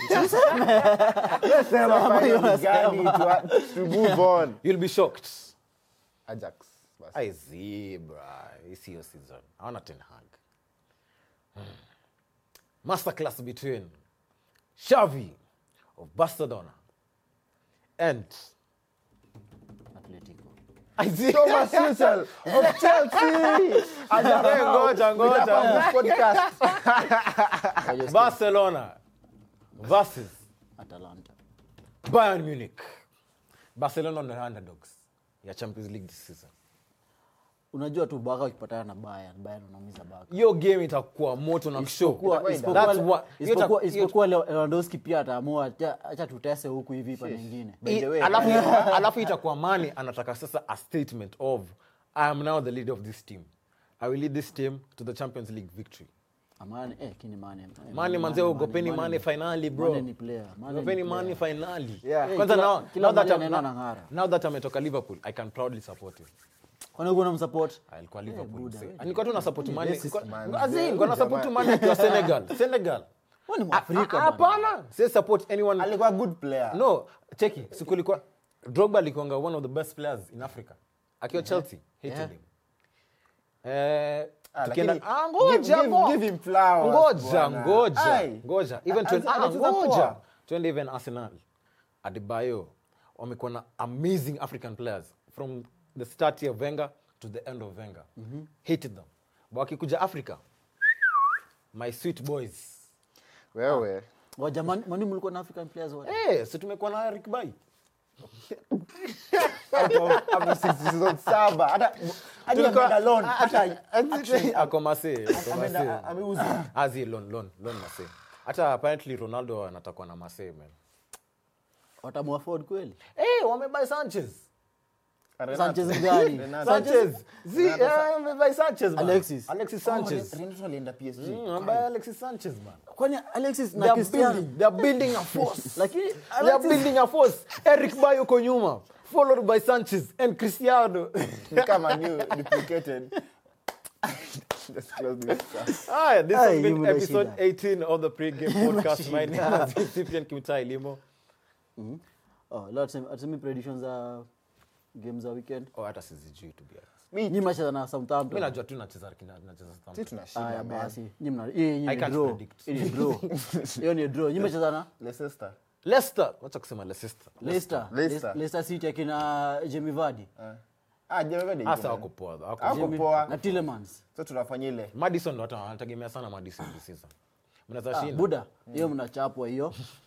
Speaker 3: Sema final gani to- to move on
Speaker 1: you'll be shocked
Speaker 3: ajax basi.
Speaker 1: I see, bra. It's your season. I want Ten Hag. Hmm. Masterclass between Xavi of Barcelona and
Speaker 2: atletico
Speaker 1: I see.
Speaker 3: Thomas Tuchel of Chelsea.
Speaker 1: Hey, ngoja, ngoja.
Speaker 3: Hapa podcast.
Speaker 1: Barcelona versus
Speaker 2: atalanta
Speaker 1: Bayern Munich. Barcelona on the underdogs. Ya Champions League this season.
Speaker 2: unajua tu baka ukipatana na bayern bayern unaumiza baka
Speaker 1: Hiyo game itakuwa moto na show.
Speaker 2: Isipokuwa-
Speaker 3: Itakuwa
Speaker 2: isipokuwa-
Speaker 1: That's what- hiyo ita-
Speaker 2: isipokuwa-
Speaker 1: hiyo-
Speaker 2: isipokuwa Lew- lewandowski pia ataamua acha acha tutese huku hivi pa nyingine
Speaker 3: By the way,
Speaker 1: alafu alafu itakuwa mani anataka sasa a statement of i am now the leader of this team i will lead this team to the champions league victory
Speaker 2: amane eh kini mane eh,
Speaker 1: mani manze ogopeni mane finali bro
Speaker 2: Mane ni player, Mane ni
Speaker 1: ogopeni
Speaker 2: player.
Speaker 1: mane finali
Speaker 3: Yeah.
Speaker 1: kwanza
Speaker 2: Kila-
Speaker 1: now,
Speaker 2: kila
Speaker 1: now, that
Speaker 2: mmoja
Speaker 1: I'm-
Speaker 2: anaenda
Speaker 1: now,
Speaker 2: anang'ara.
Speaker 1: now that ametoka liverpool i can proudly support him
Speaker 2: kwani uko unamsupport
Speaker 1: alikuwa liverpool
Speaker 2: Buda,
Speaker 1: mse.
Speaker 2: wewe.
Speaker 1: nilikuwa tu na support mane
Speaker 2: racist,
Speaker 3: man.
Speaker 1: Azin, nilikuwa na support mane akiwa senegal senegal
Speaker 2: Wewe ni
Speaker 1: Ah,
Speaker 2: mwafrika
Speaker 1: ah,
Speaker 2: bana.
Speaker 1: hapana si support anyone
Speaker 3: alikuwa good player
Speaker 1: no cheki siku ilikuwa drogba alikuanga one of the best players in africa akiwa chelsea hated
Speaker 2: Yeah.
Speaker 1: him eh,
Speaker 3: Ah,
Speaker 1: tukienda-
Speaker 3: lakini
Speaker 1: ah, ngoja
Speaker 3: give- give-
Speaker 1: bo.
Speaker 3: give him flowers,
Speaker 1: ngoja
Speaker 3: bwana.
Speaker 1: ngoja
Speaker 3: Ai.
Speaker 1: ngoja even
Speaker 3: A-
Speaker 1: twen-
Speaker 3: a-
Speaker 1: ah,
Speaker 3: anacheza
Speaker 1: ngoja
Speaker 3: poa.
Speaker 1: twende even arsenal adebayo wamekuwa na amazing african players from the start of venga to the end of venga hated them but wakikuja africa my sweet boys
Speaker 3: wewe
Speaker 2: Ngoja, Man- mani mlikuwa na african players wote
Speaker 1: Eh, si tumekuwa na Eric Bai.
Speaker 3: hapo hapo season saba hata hadi
Speaker 1: Tulikuwa-
Speaker 3: ameenda loan
Speaker 1: Ah,
Speaker 3: hata
Speaker 1: Ako Marseille, ako
Speaker 3: ameenda
Speaker 1: Marseille.
Speaker 3: ameuza
Speaker 1: Ah, zi, loan, loan, loan Marseille. hata apparently ronaldo anatakwa na Marseille, man
Speaker 2: watamuafford kweli
Speaker 1: Eh, wamebai sanchez
Speaker 3: Renato.
Speaker 2: Sanchez gani?
Speaker 3: Renato.
Speaker 1: sanchez zi eh, wamebai sanchez man.
Speaker 2: Alexis.
Speaker 1: alexis
Speaker 3: Oh,
Speaker 1: sanchez
Speaker 3: Renato alienda PSG
Speaker 1: Mm, wamebai alexis sanchez man
Speaker 2: kwani alexis
Speaker 1: They
Speaker 2: na
Speaker 1: are
Speaker 2: cristiano
Speaker 1: building- they are building a force
Speaker 2: lakini
Speaker 1: They are building a force eric bay uko nyuma followed by sanchez and cristiano
Speaker 3: Ni kama new duplicated Just close this.
Speaker 1: Hi, this
Speaker 2: Ay,
Speaker 1: has been
Speaker 2: yule
Speaker 1: episode
Speaker 2: shida.
Speaker 1: 18 of the pre-game podcast. My name is Cyprian Kimtai Limo.
Speaker 2: oh, leo tuseme- tuseme predictions za game za weekend
Speaker 1: Oh, hata sizijui to be honest.
Speaker 3: Mi-
Speaker 2: nyi macheza na
Speaker 1: Mi
Speaker 2: southampton
Speaker 1: najua tu nacheza kina- nacheza
Speaker 3: si
Speaker 1: Southampton.
Speaker 3: tunashinda,
Speaker 2: Aya,
Speaker 3: man.
Speaker 2: basi nyi mna- hii- hii
Speaker 1: I
Speaker 2: ni
Speaker 1: can't
Speaker 2: draw.
Speaker 1: predict.
Speaker 2: Hii ni draw. hiyo ni draw nyi mecheza na
Speaker 3: Leicester.
Speaker 1: Leicester, wacha kusema Leicester.
Speaker 2: leicester
Speaker 3: Leicester.
Speaker 2: leicester city akina jamie vardy
Speaker 3: Ah. Ah, Jamie Vardy
Speaker 1: Hasa
Speaker 3: yuko,
Speaker 1: wako
Speaker 3: man.
Speaker 1: poa. wako
Speaker 3: Hako
Speaker 1: poa.
Speaker 2: Jamie-
Speaker 3: poa.
Speaker 2: na tillemans
Speaker 3: so tunafanya ile
Speaker 1: Madison ndo watu wanategemea sana Madison this season. Mnaweza
Speaker 2: ah,
Speaker 1: shinda.
Speaker 2: buda hiyo mnachapwa hiyo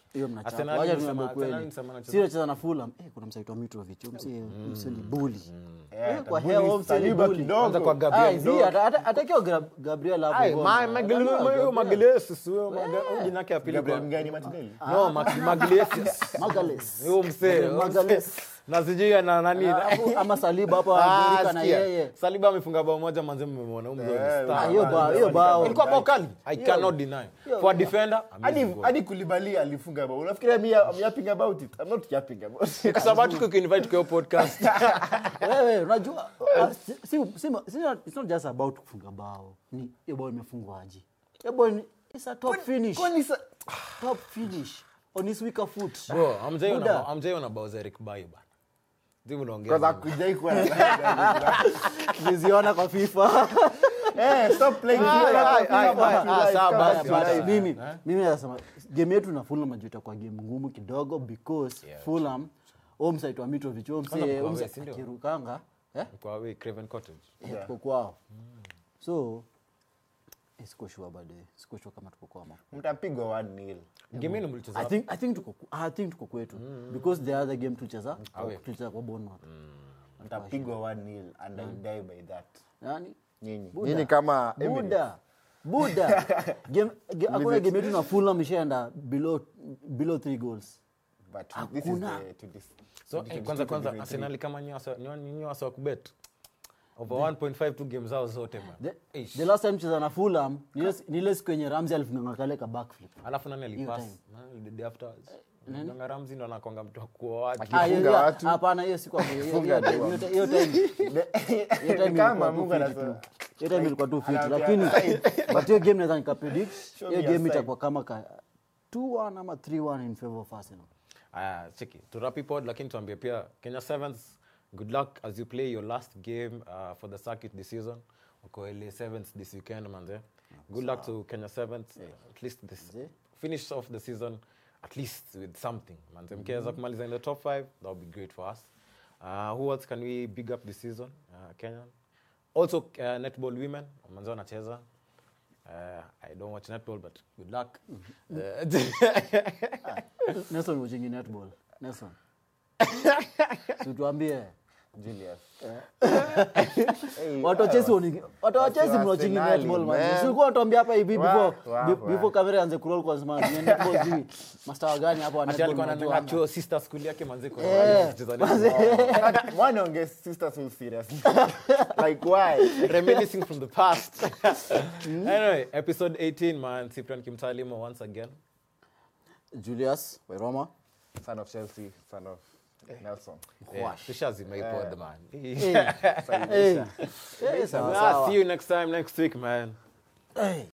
Speaker 2: hiyo mnachapa.
Speaker 1: Arsenal
Speaker 2: Wacha
Speaker 1: ni
Speaker 2: tunaambia
Speaker 1: msema-
Speaker 2: kweli.
Speaker 1: Arsenal ni msema anacheza-
Speaker 2: Si anacheza na Fulham. Eh, kuna msaitwa Mitrovic, huyo msi msi ni bully.
Speaker 3: Yeah,
Speaker 2: Eh, kwa
Speaker 3: tabuli
Speaker 2: hewa huyo msi ni
Speaker 3: Saliba
Speaker 2: bully.
Speaker 3: kidogo.
Speaker 1: Kwanza kwa
Speaker 2: Ah,
Speaker 1: Gabriel
Speaker 2: zi, ata- ata- atakiwa Gra- Gabriel hapo
Speaker 1: Ai,
Speaker 2: gol.
Speaker 1: ma-
Speaker 2: Atakiwa
Speaker 1: Magile- huyo
Speaker 2: Gabriel.
Speaker 1: Magalhaes, huyo Maga- huyo jina yake ya pili
Speaker 3: Gabriel
Speaker 1: kwa-
Speaker 3: Mgani Martinelli?
Speaker 1: No, Mag- Magalhaes.
Speaker 2: Magalhaes.
Speaker 1: Huyo msee, huyo
Speaker 2: Magalhaes.
Speaker 1: msee. na sijui ana nani
Speaker 2: Alafu, ama Saliba hapo
Speaker 1: Ah,
Speaker 2: anagurika na
Speaker 1: sikia.
Speaker 2: yeye.
Speaker 1: Saliba amefunga bao moja manze mmemwona huyo mzee ni
Speaker 3: Eh,
Speaker 1: star.
Speaker 2: Ah, hiyo bao, hiyo bao.
Speaker 1: ilikuwa bao kali i cannot deny for a defender
Speaker 3: hadi
Speaker 1: amazing goal.
Speaker 3: hadi kulibali alifunga bao unafikiria mi I'm yapping about it i'm not yapping about it
Speaker 1: kwa sababu tuko kuinvite kwa hiyo podcast
Speaker 2: wewe unajua ah, si, si, si, si, it's not just about kufunga bao ni hiyo bao imefungwa aje hiyo bao ni it's a top finish
Speaker 3: kwani sa
Speaker 2: top finish on his weaker foot
Speaker 1: bro amjaiona
Speaker 2: Buda.
Speaker 1: amjaiona bao za Eric Bailly bana Timu
Speaker 3: kwanza
Speaker 1: unaongea
Speaker 3: kujai kuwa na
Speaker 2: niziona kwa FIFA
Speaker 3: eh stop playing
Speaker 1: Ai, ai, ai,
Speaker 3: Come
Speaker 1: ai,
Speaker 3: on,
Speaker 1: ai,
Speaker 3: live,
Speaker 1: sawa,
Speaker 3: come
Speaker 1: basi,
Speaker 3: on,
Speaker 1: basi.
Speaker 3: live.
Speaker 2: mimi mimi nasema game yetu na Fulham najua itakuwa game ngumu kidogo because Fulham huo msaitwa Mitrovic huo
Speaker 1: Kwanza
Speaker 2: msee
Speaker 1: mko
Speaker 2: huo
Speaker 1: away,
Speaker 2: msee
Speaker 1: si ndio?
Speaker 2: akirukanga eh
Speaker 1: kwa we Craven Cottage
Speaker 2: Eh, tuko kwao so eh, siko sure bado siko sure kama tuko kwao ama
Speaker 3: mtapigwa 1-0
Speaker 1: game yenu mlicheza
Speaker 2: I think I think tuko I think tuko kwetu because the other game tulicheza
Speaker 1: Away.
Speaker 2: tulicheza kwa Bournemouth.
Speaker 3: mtapigwa 1-0 and I die by that
Speaker 2: Yaani
Speaker 3: nyinyi
Speaker 2: Buda.
Speaker 3: nyinyi kama Emirates.
Speaker 2: Buda. Buda. Game ge- hakuna game yetu na Fulham ishaenda below below 3 goals.
Speaker 3: but this is
Speaker 2: Hakuna.
Speaker 3: the to this
Speaker 1: so eh, kwanza kwanza Arsenal kama nyinyi wasa- nyinyi nyinyi wasa wa kubet over 1.5 tu game zao zote man
Speaker 2: The,
Speaker 1: Eish.
Speaker 2: the last time cheza na Fulham ni ile- ni ile siku yenye Ramsey alifunganga kale ka backflip.
Speaker 1: alafu nani
Speaker 2: Hiyo
Speaker 1: alipass
Speaker 2: time.
Speaker 1: nani the day after Nganga Ramsey ndo anakonga mtu wa kuoa watu
Speaker 2: Ah, hiyo-
Speaker 3: Akifunga
Speaker 2: hiyo-
Speaker 3: watu.
Speaker 2: Hapana hiyo siku hapo. Hiyo
Speaker 3: Funga
Speaker 2: hiyo-
Speaker 3: tu.
Speaker 2: hiyo- hiyo time hiyo time
Speaker 3: kama
Speaker 2: ilikuwa tu
Speaker 3: Mungu
Speaker 2: fit
Speaker 3: anasema
Speaker 2: tu. Hiyo time ilikuwa tu fit
Speaker 3: Anaambia,
Speaker 2: lakini but hiyo game naweza nikapredict
Speaker 3: Show
Speaker 2: hiyo
Speaker 3: me your
Speaker 2: game
Speaker 3: side.
Speaker 2: itakuwa kama ka 2-1 ama 3-1 in favor of Arsenal.
Speaker 1: Aya, cheki turapi pod lakini tuambie pia kenya sevens good luck as you play your last game uh, for the circuit this season uko la sevens this weekend manze good luck to kenya sevens at least this
Speaker 2: Mzee.
Speaker 1: finish off the season at least with something manze mkiweza kumaliza in the top five that would be great for us uh, who else can we big up this season uh, kenyan also uh, netball women manze wanacheza Uh, I don't watch netball, but good luck. Uh,
Speaker 2: Nelson watching netball. Nelson. Si tuambie.
Speaker 3: Julius
Speaker 2: Watu wa Chelsea wani- watu wa Chelsea
Speaker 3: wa
Speaker 2: mnawatching
Speaker 3: Arsenali,
Speaker 2: netball man.
Speaker 3: man.
Speaker 2: Si ulikuwa unatuambia hapa hivi before
Speaker 3: Wa- wa-
Speaker 2: be-
Speaker 3: wa.
Speaker 2: before kamera ianze kuroll kwa sema ni netball sijui. Master wa gani hapa wa
Speaker 1: ati
Speaker 2: netball
Speaker 1: alikuwa
Speaker 2: mnajua
Speaker 1: anananga
Speaker 2: anga.
Speaker 1: chuo sister school yake manze kwa
Speaker 2: Eh,
Speaker 1: kucheza netball.
Speaker 3: one on guest sister so serious like why
Speaker 1: reminiscing from the past. anyway, episode 18, man. Cyprian Kimtalimo once again.
Speaker 2: Julius Wairoma.
Speaker 3: son of Chelsea son of Nelson
Speaker 1: Yeah, tushazima hii pod, man.
Speaker 2: Hey. Hey. Hey, sawa,
Speaker 1: Ah,
Speaker 2: sawa.
Speaker 1: see you next time, next week, man.
Speaker 2: Hey.